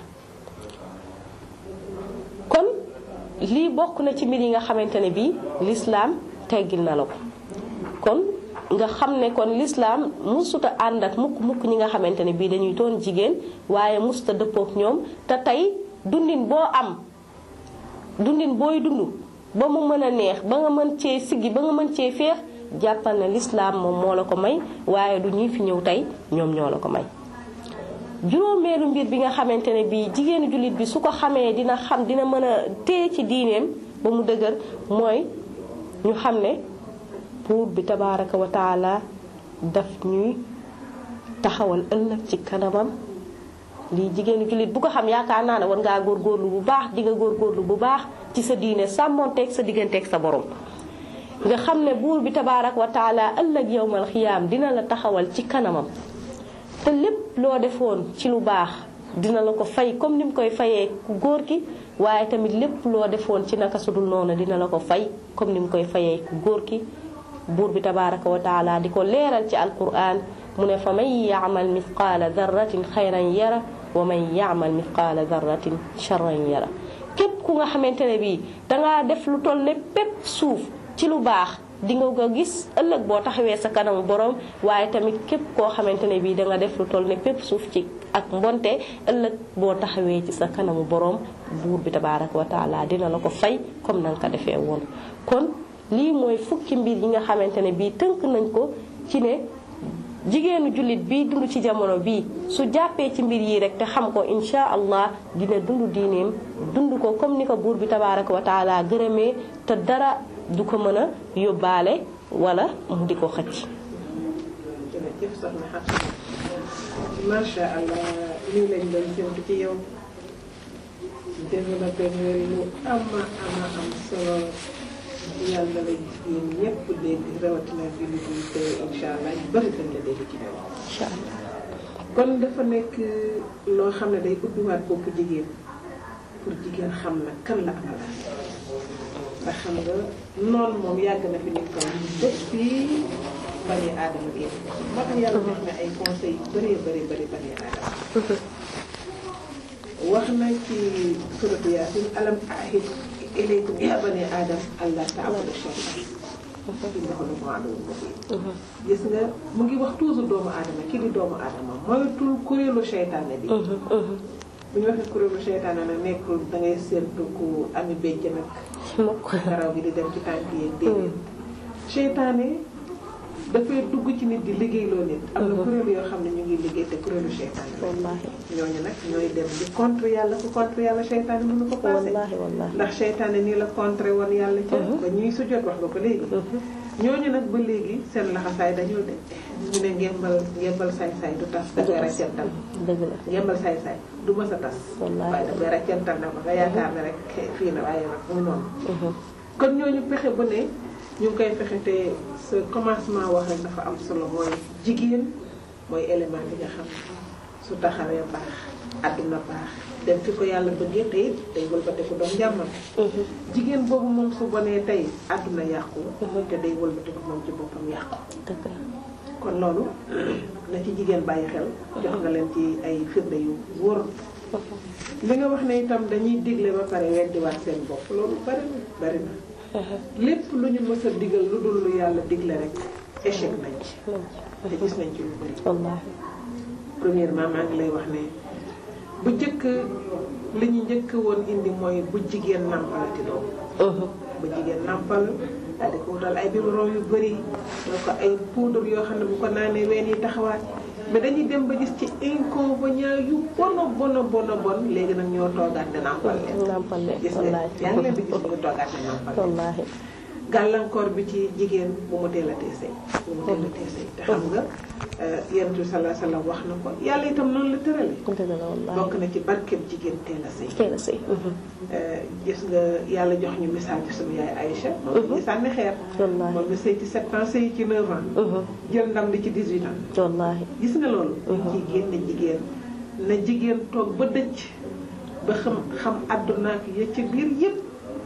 kon lii bokk na ci mbir yi nga xamante ne bii lislaam teggil na la ko kon nga xam ne kon lislaam musuta ànd ak mukk mukk ñi nga xamante ne bii dañuy doon jigéen waaye musuta dëppook ñoom te tey dundin boo am dundin booy dund ba mu mën a neex ba nga mën cee siggi ba nga mën cee féex jàppal ne lislaam moom moo la ko may waaye du ñuy fi ñëw tey ñoom ñoo la ko may juróomeelu mbir bi nga xamante ne bii jigéenu jullit bi su ko xamee dina xam dina mën a téye ci diineem ba mu dëgër mooy ñu xam ne buur bi tabaaraka wa taala daf ñuy taxawal ëllëg ci kanamam lii jigéenu jullit bu ko xam yaakaar naa ne war ngaa góorgóorlu bu baax di nga góorgóorlu bu baax ci sa diine sàmmonteeg sa digganteeg sa borom nga xam ne buur bi tabaaraka wa taala ëllëg yowmal xiyaam dina la taxawal ci kanamam te lépp loo defoon ci lu baax dina la ko fay comme ni mu koy fayee ku góor ki waaye tamit lépp loo defoon ci naka sudul noonu dina la ko fay comme ni mu koy fayee ku góor ki buur bi tabaaraka wa taala di ko leeral ci alquran mu ne fa man yaamal mithqaala darratin xayran yara wa man yaamal mithqaala darratin charran yara képp ku nga xamante ne bii dangaa def lu toll ne pépp suuf ci lu baax di nga ko gis ëllëg boo taxawee sa kanamu borom waaye tamit képp koo xamante ne bii danga def lu toll ne pépp suuf ci ak mbonte ëllëg boo taxawee ci sa kanamu borom buur bi tabaaraka wa taala dina la ko fay comme na nga ko defee woon. kon lii mooy fukki mbir yi nga xamante ne bii tënk nañ ko ci ne jigéenu jullit bii dund ci jamono bii su jàppee ci mbir yi rek te xam ko insha allah dina dund diineem dund ko comme ni ko buur bi tabaaraka wa taala gërëmee te dara. du ko mën a yóbbaale wala mu di ko xëcc. jërëjëf soxna Xatu macha allah lii lañ doon séntu ci yow développé nga lu ama ama am solo yàlla la jigéen ñëpp dégg rawatina bi ñu koy te incha allah ñu bëri dañ la dégg ci yow. incha allah kon dafa nekk loo xam ne day ubbiwaat boppu jigéen pour jigéen xam na kan la amala ndax xam nga noonu moom yàgg na fi nit kaw depuis bani aadama génn moo tax yàlla def na ay conseils yu bëree bëri bëri bani aadama wax na ci suratu yaasin alam ahid ilaykum ya bani aadam allah ta'budu shaytan innahu lakum aduwwun mubin gis nga mu ngi wax toujours doomu aadama kii di doomu aadama moytul kuréelu seytaane bi bu ñu waxee kuréelu seytaane nag nekkul da ngay séentu ku ami béjj nag karaw gi di dem ci tànk yi déedéet seytaane dafay dugg ci nit di liggéeyloo nit am na kuréelu yoo xam ne ñu ngi liggéey te kuréelu seytaane wallaahi ñooñu nag ñooy dem di contre yàlla ku contre yàlla seytaane mënu ko passé wallaahi wallaahi ndax seytaane nii la contre woon yàlla ca ba ñuy sujjóot wax nga ko léegi ñooñu nag ba léegi seen laxasaay dañoo de ñu ne ngembal ngembal saay-saay du tas da koy raccental dëgg la ngembal saay-saay du mës a tas Wallaahi. waaye da koy raccental na ko nga yaakaar ne rek fii na waaye nag mu noonu kon ñooñu pexe bu ne ñu ngi koy fexe te sa commencement wax rek dafa am solo mooy jigéen mooy élément bi nga xam su taxawee baax àdduna baax dem fi ko yàlla bëggee te it day wëlbatiku doon njàmmam jigéen boobu moom su bonee tey àdduna yàqu te day wëlbatiku moom ci boppam yàqu dëgg la kon loolu na ci jigéen bàyyi xel jox nga leen ci ay firnde yu wóor li nga wax ne itam dañuy digle ba pare weddiwaat seen bopp loolu bari na bari na lépp lu ñu mës a digal lu dul lu yàlla digle rek échec nañ ci te gis nañ ci lu bari wallaahi premièrement maa ngi lay wax ne bu njëkk li ñu njëkk woon indi mooy bu jigéen nàmpalati doom bu jigéen nàmpal daal di ko wutal ay biberon yu bëri doo ko ay poudre yoo xam ne bu ko naanee ween yi taxawaat mais dañuy dem ba gis ci inconvénient yu bono bono bono bon léegi nag ñoo toogaat di nàmpal leen nàmpal leen gis nga wallaahi yaa ngi leen di gis ñu toogaat di nàmpal leen wallaahi gàllankoor bi ci jigéen bu mu teel a tee sëy bu mu teel a tee sëy te xam nga yonent bi sallallahu alayhi wa sallam wax na ko yàlla itam noonu la tërale dëgg la wallaahi bokk na ci barkeb jigéen teel a sëy teel a sëy gis nga yàlla jox ñu misaal ci sunu yaay Aïcha moom ñu sànni xeer wallaahi moom mi sëy ci 7 ans sëy ci 9 ans jël ndam li ci 18 ans wallaahi gis nga loolu dañ ciy génne jigéen na jigéen toog ba dëcc ba xam xam àdduna ak ya ci biir yëpp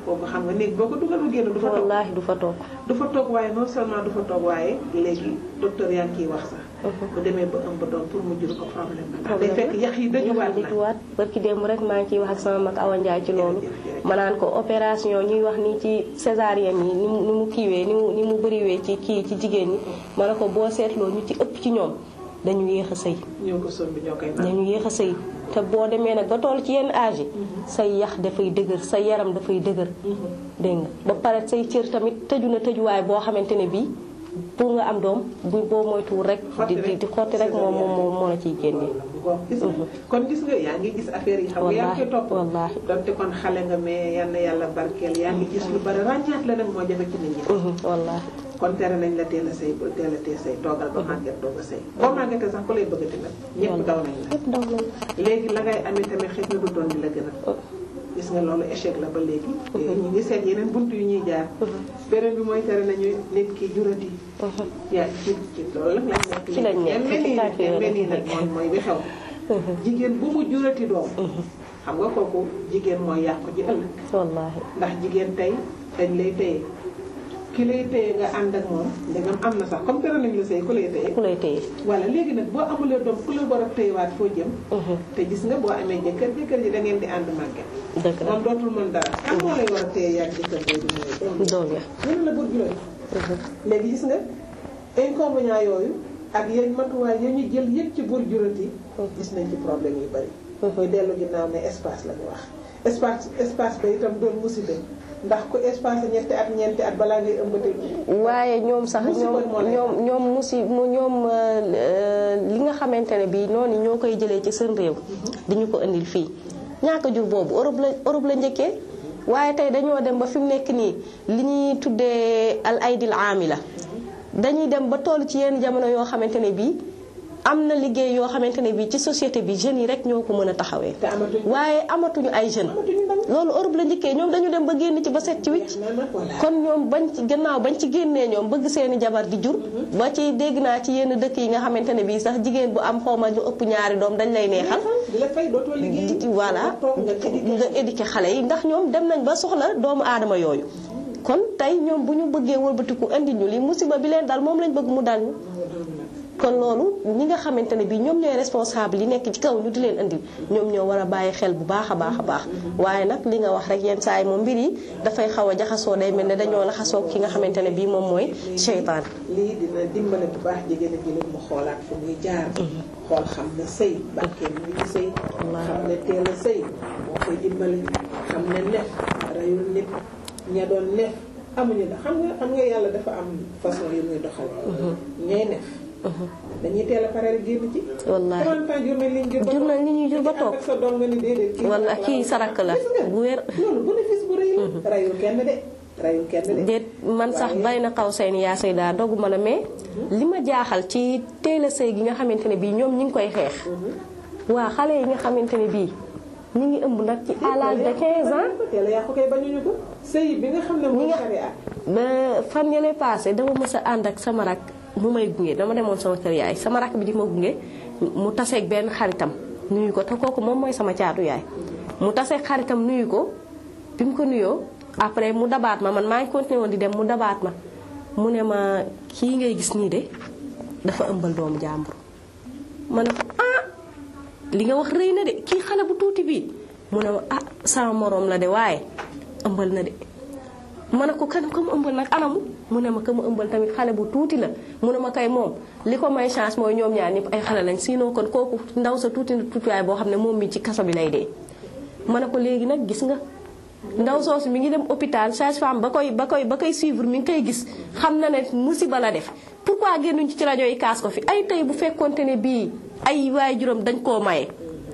kooku xam nga néeg boo ko dugal mu génn du fa toog wallaahi du fa toog du fa toog waaye non seulement du fa toog waaye léegi docteur yaa ngi ciy wax sax bu demee ba ëmb doom pour mu jur ko problème la ndax day fekk yax yi dajuwaat na dajuwaat barki démb rek maa ngi ciy wax ak sama mag Awa Ndiaye ci loolu ma naan ko opération ñuy wax ni ci césarienne yi ni mu ni mu kiiwee ni mu ni mu bëriwee ci kii ci jigéen ñi ma ne ko boo seetloo ñu ci ëpp ci ñoom dañu yéex a sëy ñoo ko sombi ñoo koy naan dañu yéex a sëy te boo demee nag ba toll ci yenn âge yi say yax dafay dëgër sa yaram dafay dëgër dégg nga ba pare say cër tamit tëju na tëjuwaay boo xamante ne bii pour nga am doom bu boo moytuwul rek di di di xotti rek moom moom moo moo la ciy génnee gis nga kon gis nga yaa ngi gis affaire yi xam nga yaa ngi koy topp wallaahi donte kon xale nga mais yal na yàlla barkeel yaa ngi gis lu bari ràññaat la nag moo jafe ci nit ñi wallaahi kon tere nañ la teel a sëy ba teel a teel sëy toogal ba màgget doog a sëy boo màggetee sax ku lay bëggati nag ñëpp daw nañ la yëpp daw nañ léegi la ngay amee tamit xëy na du doon di la gën a gis nga loolu échec la ba léegi ñu ngi seet yeneen bunt yu ñuy jaar beneen bi mooy tere nañu nit ki jurati yaa ci ci loolu nag lañ nekk ci lañ nekk mel nii nag mel nii nag moom mooy bi xew jigéen bu mu jurati doom xam nga kooku jigéen mooy yàqu ji ëllëg wallaahi ndax jigéen tey dañ lay téye ki lay téye nga ànd ak moom ndegam am na sax comme tere nañ la sëy ku lay téye ku lay téye voilà léegi nag boo amulee doom ku la war a téyewaat foo jëm te gis nga boo amee jëkkër jëkkër ji da ngeen di ànd màgget dëgg la moom dootul mën dara kan moo lay war a téye yaag jëkkër boobu mooy doom doom ya mënu la bëgg juróom léegi gis nga inconvénient yooyu ak yéen matuwaay ya ñu jël yëpp ci bur jurati gis nañ ci problème yu bari mooy dellu ginnaaw ne espace la ñu wax espace espace ba itam doon musiba ndax ku espace ñetti at ñeenti at balaa ngay ëmbate waaye ñoom sax ñoom ñoom ñoom musi ñoom li nga xamante ne bii noonu ñoo koy jëlee ci seen réew di ñu ko indil fii ñaaka jur boobu Europe la Europe la njëkkee waaye tey dañoo dem ba fi mu nekk nii li ñuy tuddee al aydil amila dañuy dem ba toll ci yenn jamono yoo xamante ne bii am na liggéey yoo xamante ne bii ci société bi jeunes yi rek ñoo ko mën a taxawee waaye amatuñu ay jeunes loolu Europe la njëkkee ñoom dañu dem ba génn ci ba set ci wicc kon ñoom bañ ci gannaaw bañ ci génnee ñoom bëgg seeni jabar di jur ba ci dégg naa ci yenn dëkk yi nga xamante ne bii sax jigéen bu am xawma lu ëpp ñaari doom dañ lay neexal voilà nga éduquer xale yi ndax ñoom dem nañ ba soxla doomu aadama yooyu kon tey ñoom bu ñu bëggee wëlbatiku indi ñu li musiba bi leen dal moom lañ bëgg mu dal ñu kon loolu ñi nga xamante ne bii ñoom ñooy responsable yi nekk ci kaw ñu di leen indi ñoom ñoo war a bàyyi xel bu baax a baax a baax waaye nag li nga wax rek yenn saa yi moom mbir yi dafay xaw a jaxasoo day mel ne dañoo laxasoo ki nga xamante ne bii moom mooy seytaan lii dina dimbale bu baax jigéen a jëlee mu xoolaat fu muy jaar xool xam ne sëy bàkkee mu ngi sëy xam ne teel a sëy moo koy dimbale xam ne nef reyul nit ña doon nef amuñu da xam nga xam nga yàlla dafa am façon yu muy doxal ñay nef dañuy teel a pare rek génn ci. wallaahi 30 ans jur nañ li ñu jur ba jur nañ li ñuy jur ba toog sa doom nga ni déedéet. kii wala kii sarak la bu wér. loolu bénéfice bu rëy la. rayul kenn de rayul kenn de. déet man sax bay na xaw say ni yaa say daa dogu ma la mais li ma jaaxal ci teel a sëy gi nga xamante ne bii ñoom ñi ngi koy xeex. waa xale yi nga xamante ne bii ñu ngi ëmb nag ci à l'âge de 15 ans. teel a yàqu kay bañuñu ko. sëy bi nga xam ne mooy sharia. ba fan yële passé dama mës a ànd ak sama rak mu may gunge dama demoon sama kër yaay sama rakk bi di ma gunge mu taseeg benn xaritam nuyu ko te kooku moom mooy sama caatu yaay mu taseeg xaritam nuyu ko bi mu ko nuyoo après mu dabaat ma man maa ngi continué woon di dem mu dabaat ma mu ne ma kii ngay gis nii de dafa ëmbal doomu jàmbur ma ne ko ah li nga wax rëy na de kii xale bu tuuti bii mu ne ma ah sama moroom la de waaye ëmbal na de ma ne ko kan ko mu ëmbal nag anamu mu ne ma ka mu ëmbal tamit xale bu tuuti la mu ne ma kay moom li ko may chance mooy ñoom ñaar ñëpp ay xale lañ sinon kon kooku ndaw sa tuuti na tuutiwaay boo xam ne moom mi ci kaso bi lay dee. ma ne ko léegi nag gis nga ndaw soosu mi ngi dem hôpital sage-femme ba koy ba koy ba koy suivre mi ngi koy gis xam na ne musiba la def pourquoi génnuñ ci ci rajo yi kaas ko fi ay tey bu fekkonte ne bii ay waay juróom dañ koo maye.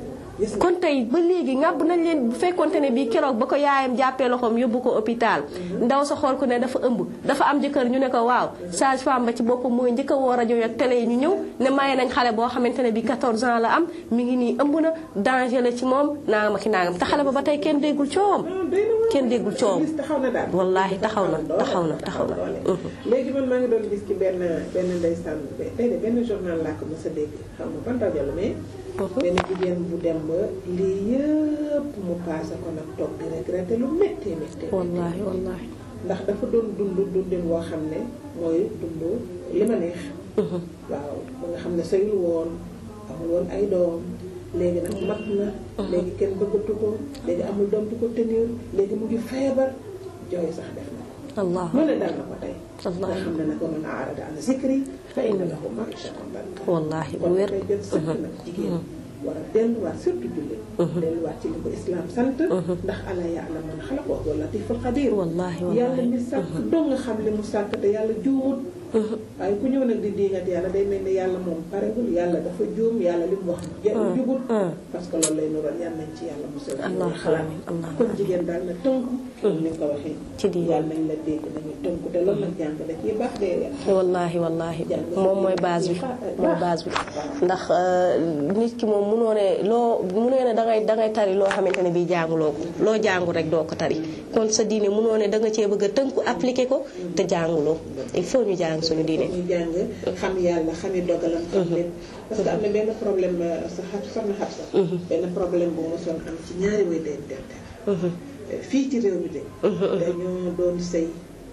kon tey ba léegi ngàbb nañ leen bu fekkonte ne bii keroog ba ko yaayam jàppee loxoom yóbbu ko hôpital ndaw sa xool ko ne dafa ëmb dafa am jëkkër ñu ne ko waaw sage femme ba ci boppam mooy njëkk a woo rajo ak télé yi ñu ñëw ne maye nañ xale boo xamante ne bii 14 ans la am mi ngi nii ëmb na danger la ci moom naangam ak naangam te xale ba ba tey kenn déggul coowam kenn déggul coowam wallaahi taxaw na taxaw na taxaw na léegi man maa ngi doon gis ci benn benn ndeysaan tey de benn journal laa ko mos a dégg xam nga ban rajo la mais benn jigéen bu dem ba lii yëpp mu paase ko nag toog di regretter lu méttee méttee wallaahi wallaahi ndax dafa doon dund dundin woo xam ne mooy dund li ma neex waaw ba nga xam ne sëyul woon amul woon ay doom léegi nag mat na léegi kenn bëggatu ko léegi amul doom di ko tenir léegi mu ngi feebar jooy sax def na ko allah lu ne dal na ko tey nga wallaahi xam ne nag wa man aarada an zikri fa inna lahu ma'ishatan danka wallaahi bu kon wér dafay jot sëkk nag jigéen war a delluwaat surtout jullit delluwaat ci li ko islam sant ndax ala ya'lamu man xalaqa wa huwa latiful xabir wallaahi yàlla wallaahi mi sàkk doo nga xam li mu sàkk te yàlla juumut waaye ku ñëw nag di diingat yàlla day mel ni yàlla moom parewul yàlla dafa juum yàlla li mu wax jubut parce que loolu lay nural yàlla nañ ci yàlla musal allah xalaat amiin allah kon jigéen daal na tënku comme ni nga ko waxee ci diine. yàlla nañ la dégg nañu tënku te loolu nag jàng da ciy baax dee wallaahi wallaahi moom mooy base bi mooy base bi ndax nit ki moom munoo ne loo munoo ne dangay dangay tari loo xamante ne bii jànguloo ko loo jàngu rek doo ko tari kon sa diine munoo ne danga cee bëgg a tënku appliquer ko te jànguloo il faut ñu jàng suñu diine ñu jàng xam yàlla xami dogalam xam lépp parce que am na benn problème sa xab soxna xab sax benn problème bu mosoon am ci ñaari way den dente fii ci réew mi de dañoo doon sëy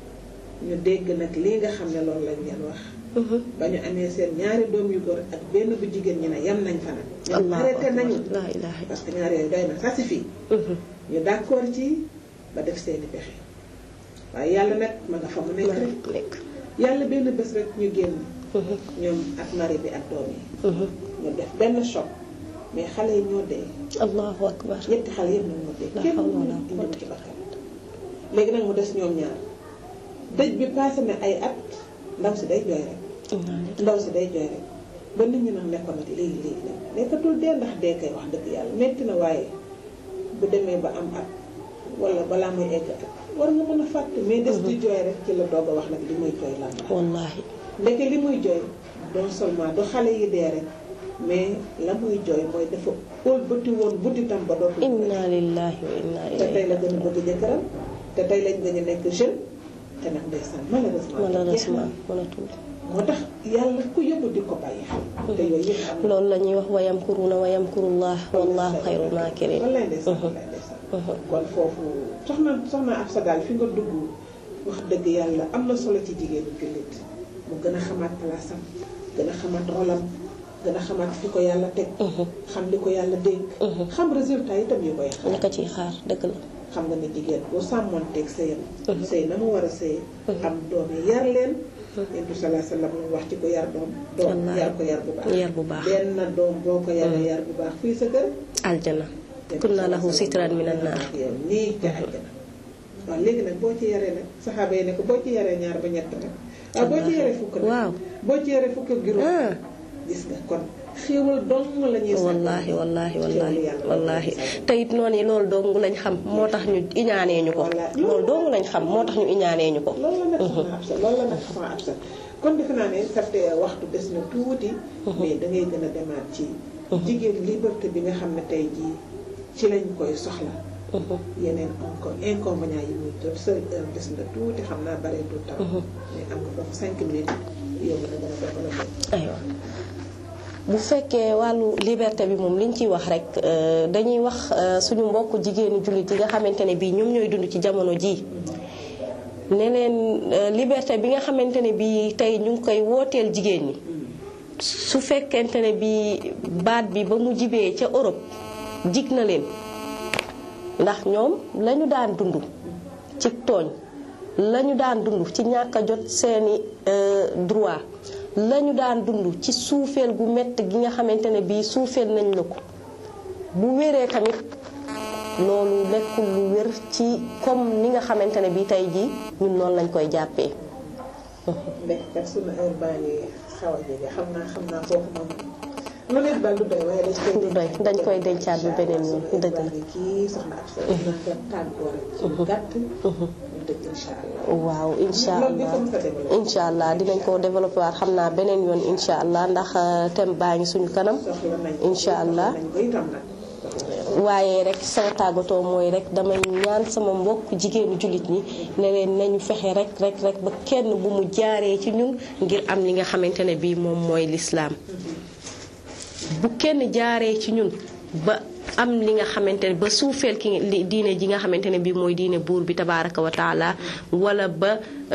ñu dégg nag lii nga xam ne loolu lañ leen wax ba ñu amee seen ñaari doom yu góor ak benn bu jigéen ñi ne yam nañ fa nag ñoom arrêté nañu laa ilaaha parce que ñaari yooyu doy na ça suffit ñu d'accord ci ba def seeni pexe waaye yàlla nag ma nga fa mu nekk rek nekk yàlla benn bés rek ñu génn ñoom ak mari bi ak doom yi ñu def benn choc mais xale yi ñoo dee allahu akbar ñetti xale yëpp nag ñoo dee La kenn hawla wala indi quwwata. ci bakkan léegi nag mu des ñoom ñaar dëj bi passé na ay at ndaw si day jooy rek ndaw si day jooy rek ba nit ñi nag nekkoon nag léegi léegi nag nekkatul dee ndax dee kay wax dëgg yàlla metti na waaye bu demee ba am at wala balaa muy egg at war nga mën a fàtte mais des di jooy rek ci la doog a wax nag li muy jooy lan la wallaahi ndeke li muy jooy non seulement du xale yi dee rek mais la muy jooy mooy dafa ëlbati woon butitam ba dootul inna lillahi wa inna te tey la ilayhi gën a bëgg jëkkëram te tey lañ gën a nekk jeune te nag ndeysaan malheureusement malheureusement mënatul moo tax yàlla ku yóbbu di ko bàyyi xel te yooyu yëpp am na loolu la ñuy wax wa yamkuruuna wa yamkurullah wallahu xayrul maakirin wallaay ndeysaan wallaay ndeysaan kon foofu soxna soxna ab sa daal fi nga dugg wax dëgg yàlla am na solo ci jigéenu jullit mu gën a xamaat place am gën a xamaat rolam gën a xamaat fi ko yàlla teg xam li ko yàlla dénk xam résultat yi tam yu koy xam ñu ko ciy xaar dëgg la xam nga ne jigéen boo sàmmoon teg sëyam sëy na mu war a sëy am doom yi yar leen yentu salaa sallam mu wax ci ko yar doom doom Wallaahi. yar ko yar bu baax yar bu baax benn doom boo ko yaree yar bu baax fii sa kër aljana kunna lahu sitran minan naar yow nii ca àjjana waaw léegi nag boo ci yaree nag saxaaba yi ne ko boo ci yaree ñaar ba ñett nag waaw boo ci yaree fukk nag waaw boo ci yaree fukk ak juróom ah gis nga kon xéewal dong la ñuy sàkku. wallahi wallahi wallahi Xéewalu yàlla wallahi la ñuy sàkku. te it noonu yi loolu dong lañ xam moo tax ñu iñaanee ñu ko Wallahi. loolu dong lañ xam moo tax ñu iñaanee ñu ko loolu la nag soxna Absa loolu la nag soxna Absa kon defe naa ne sarte waxtu des na tuuti mais da ngay gën a demaat ci jigéen liberté bi nga xam ne tey jii ci lañ koy soxla yeneen encore inconvénients yi muy jot sa heure des na tuuti xam naa bareetul tam mais am nga foofu cinq minutes yow nga gën a développé aywa bu fekkee wàllu liberté bi moom liñ ciy wax rek euh, dañuy wax euh, suñu mbokk jigéenu jullit yi nga xamante ne bii ñoom ñooy dund ci jamono ji ne leen euh, liberté bi nga xamante ne bii tey ñu ngi koy wooteel jigéen ñi su fekkente ne bii baat bi ba mu jibee ca Europe jig na leen ndax ñoom lañu daan dund ci tooñ lañu daan dund ci ñàkk a jot seeni euh, droit lañu daan dund ci suufeel gu mett gi nga xamante ne bii suufeel nañ la ko bu wéree tamit loolu nekkul lu wér ci comme ni nga xamante ne bii tey jii ñun noonu lañ koy jàppee nekk kat sunu heure baa ngi xaw a jege xam naa xam naa foofu moom lu nekk daal du doy waaye dañ koy du doy dañ koy dencaat bu beneen yoon dëgg la kii soxna ab sa nga tàggoo rek ci gàtt ñu dëgg incha allah waaw incha loolu di allah ko mos a développé incha allah dinañ ko développé waat xam naa beneen yoon incha allah ndax euh, thème baa ngi suñu kanam soxla nañ incha allah nañ ko itam nag waaye rek sama tàggatoo mooy rek damay ñaan sama mbokk jigéenu jullit ñi ne leen nañu fexe rek rek rek ba kenn bu mu jaaree ci ñun ngir am li nga xamante ne bii moom mooy lislaam bu kenn jaaree ci ñun ba am li nga xamante ne ba suufeel ki diine ji nga xamante ne bi mooy diine buur bi tabaraka wa taala wala ba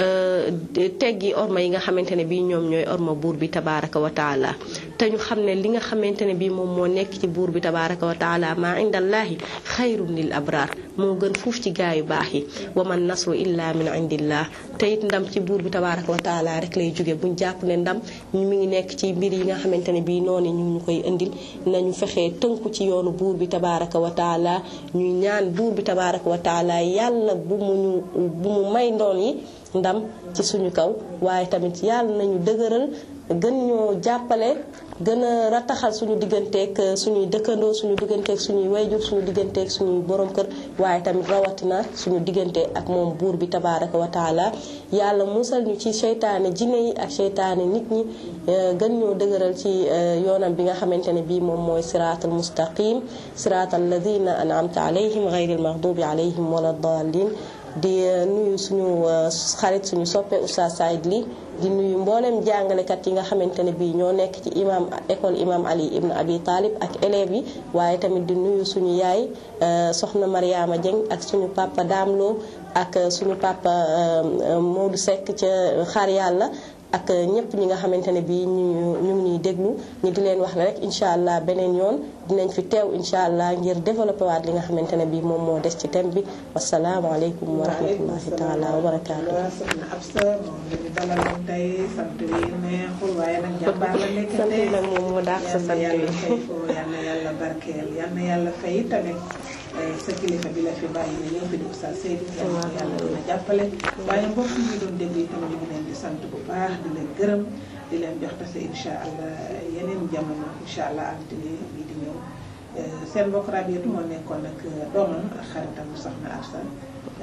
teggi orma yi nga xamante ne bi ñoom ñooy orma buur bi tabaraka wa taala te ñu xam ne li nga xamante ne bi moom moo nekk ci buur bi tabaraka wa taala maa indallaahi xayrun lil abraar moo gën fuuf ci gaa yu baax yi wa man nasru illa min indillah te it ndam ci buur bi tabaraka wa taala rek lay jóge buñ jàpp ne ndam mi ngi nekk ci mbir yi nga xamante ne bii noonu ñu ñu koy indil nañu fexee tënku ci yoonu buur bi tabaraka wa taala ñuy ñaan buur bi tabaraka wa taala yàlla bu mu ñu bu mu may ndoon yi ndam ci suñu kaw waaye tamit yàlla nañu dëgëral gën ñoo jàppale gën a rataxal suñu digganteeg suñuy dëkkandoo suñu digganteeg suñuy wayjur suñu digganteeg suñuy borom kër waaye tamit rawatina suñu diggante ak moom buur bi tabaraka wa taala yàlla musal ñu ci seytaane jinne yi ak seytaane nit ñi gën ñoo dëgëral ci yoonam bi nga xamante ne bii moom mooy siraatal mustaqim siraatal ladina an'amta alayhim ghayril maghdubi alayhim wala dallin di nuyu suñu xarit suñu soppe Oustaz Saïd Ly di nuyu mboolem jàngalekat yi nga xamante ne bii ñoo nekk ci imam école imam Ali ibn Abi Talib ak élèves yi waaye tamit di nuyu suñu yaay soxna Mariama Dieng ak suñu papa Damlo ak suñu papa Modou Seck ca xaar yàlla ak ñëpp ñi nga xamante ne bii ñu ñu ngi ñuy déglu ñu di leen wax ne rek incha allah beneen yoon dinañ fi teew incha allah ngir développé waat li nga xamante ne bii moom moo des ci thème bi wasalaamaaleykum wa rahmatullahi taala wa barakaatu. waaw soxna Absa moom la ñu dalaloon tey sant wi neexul waaye nag jàmbaar la nekk sant nag moom moo daax sa sant yal wi na yàlla fay ko yal na yàlla barkeel yal na yàlla fay tamit sa kilifa bi la fi bàyyi ne ñëw fi di Oustaz Seydou yal na yàlla dina jàppale waaye mbokk yi ñu doon déglu itam ñu ngi leen di sant bu baax di leen gërëm di leen jox tase incha allah yeneen jamono incha allah altine bi di ñëw seen mbokk Rabiatu moo nekkoon ak doomam ak xaritam soxna Absa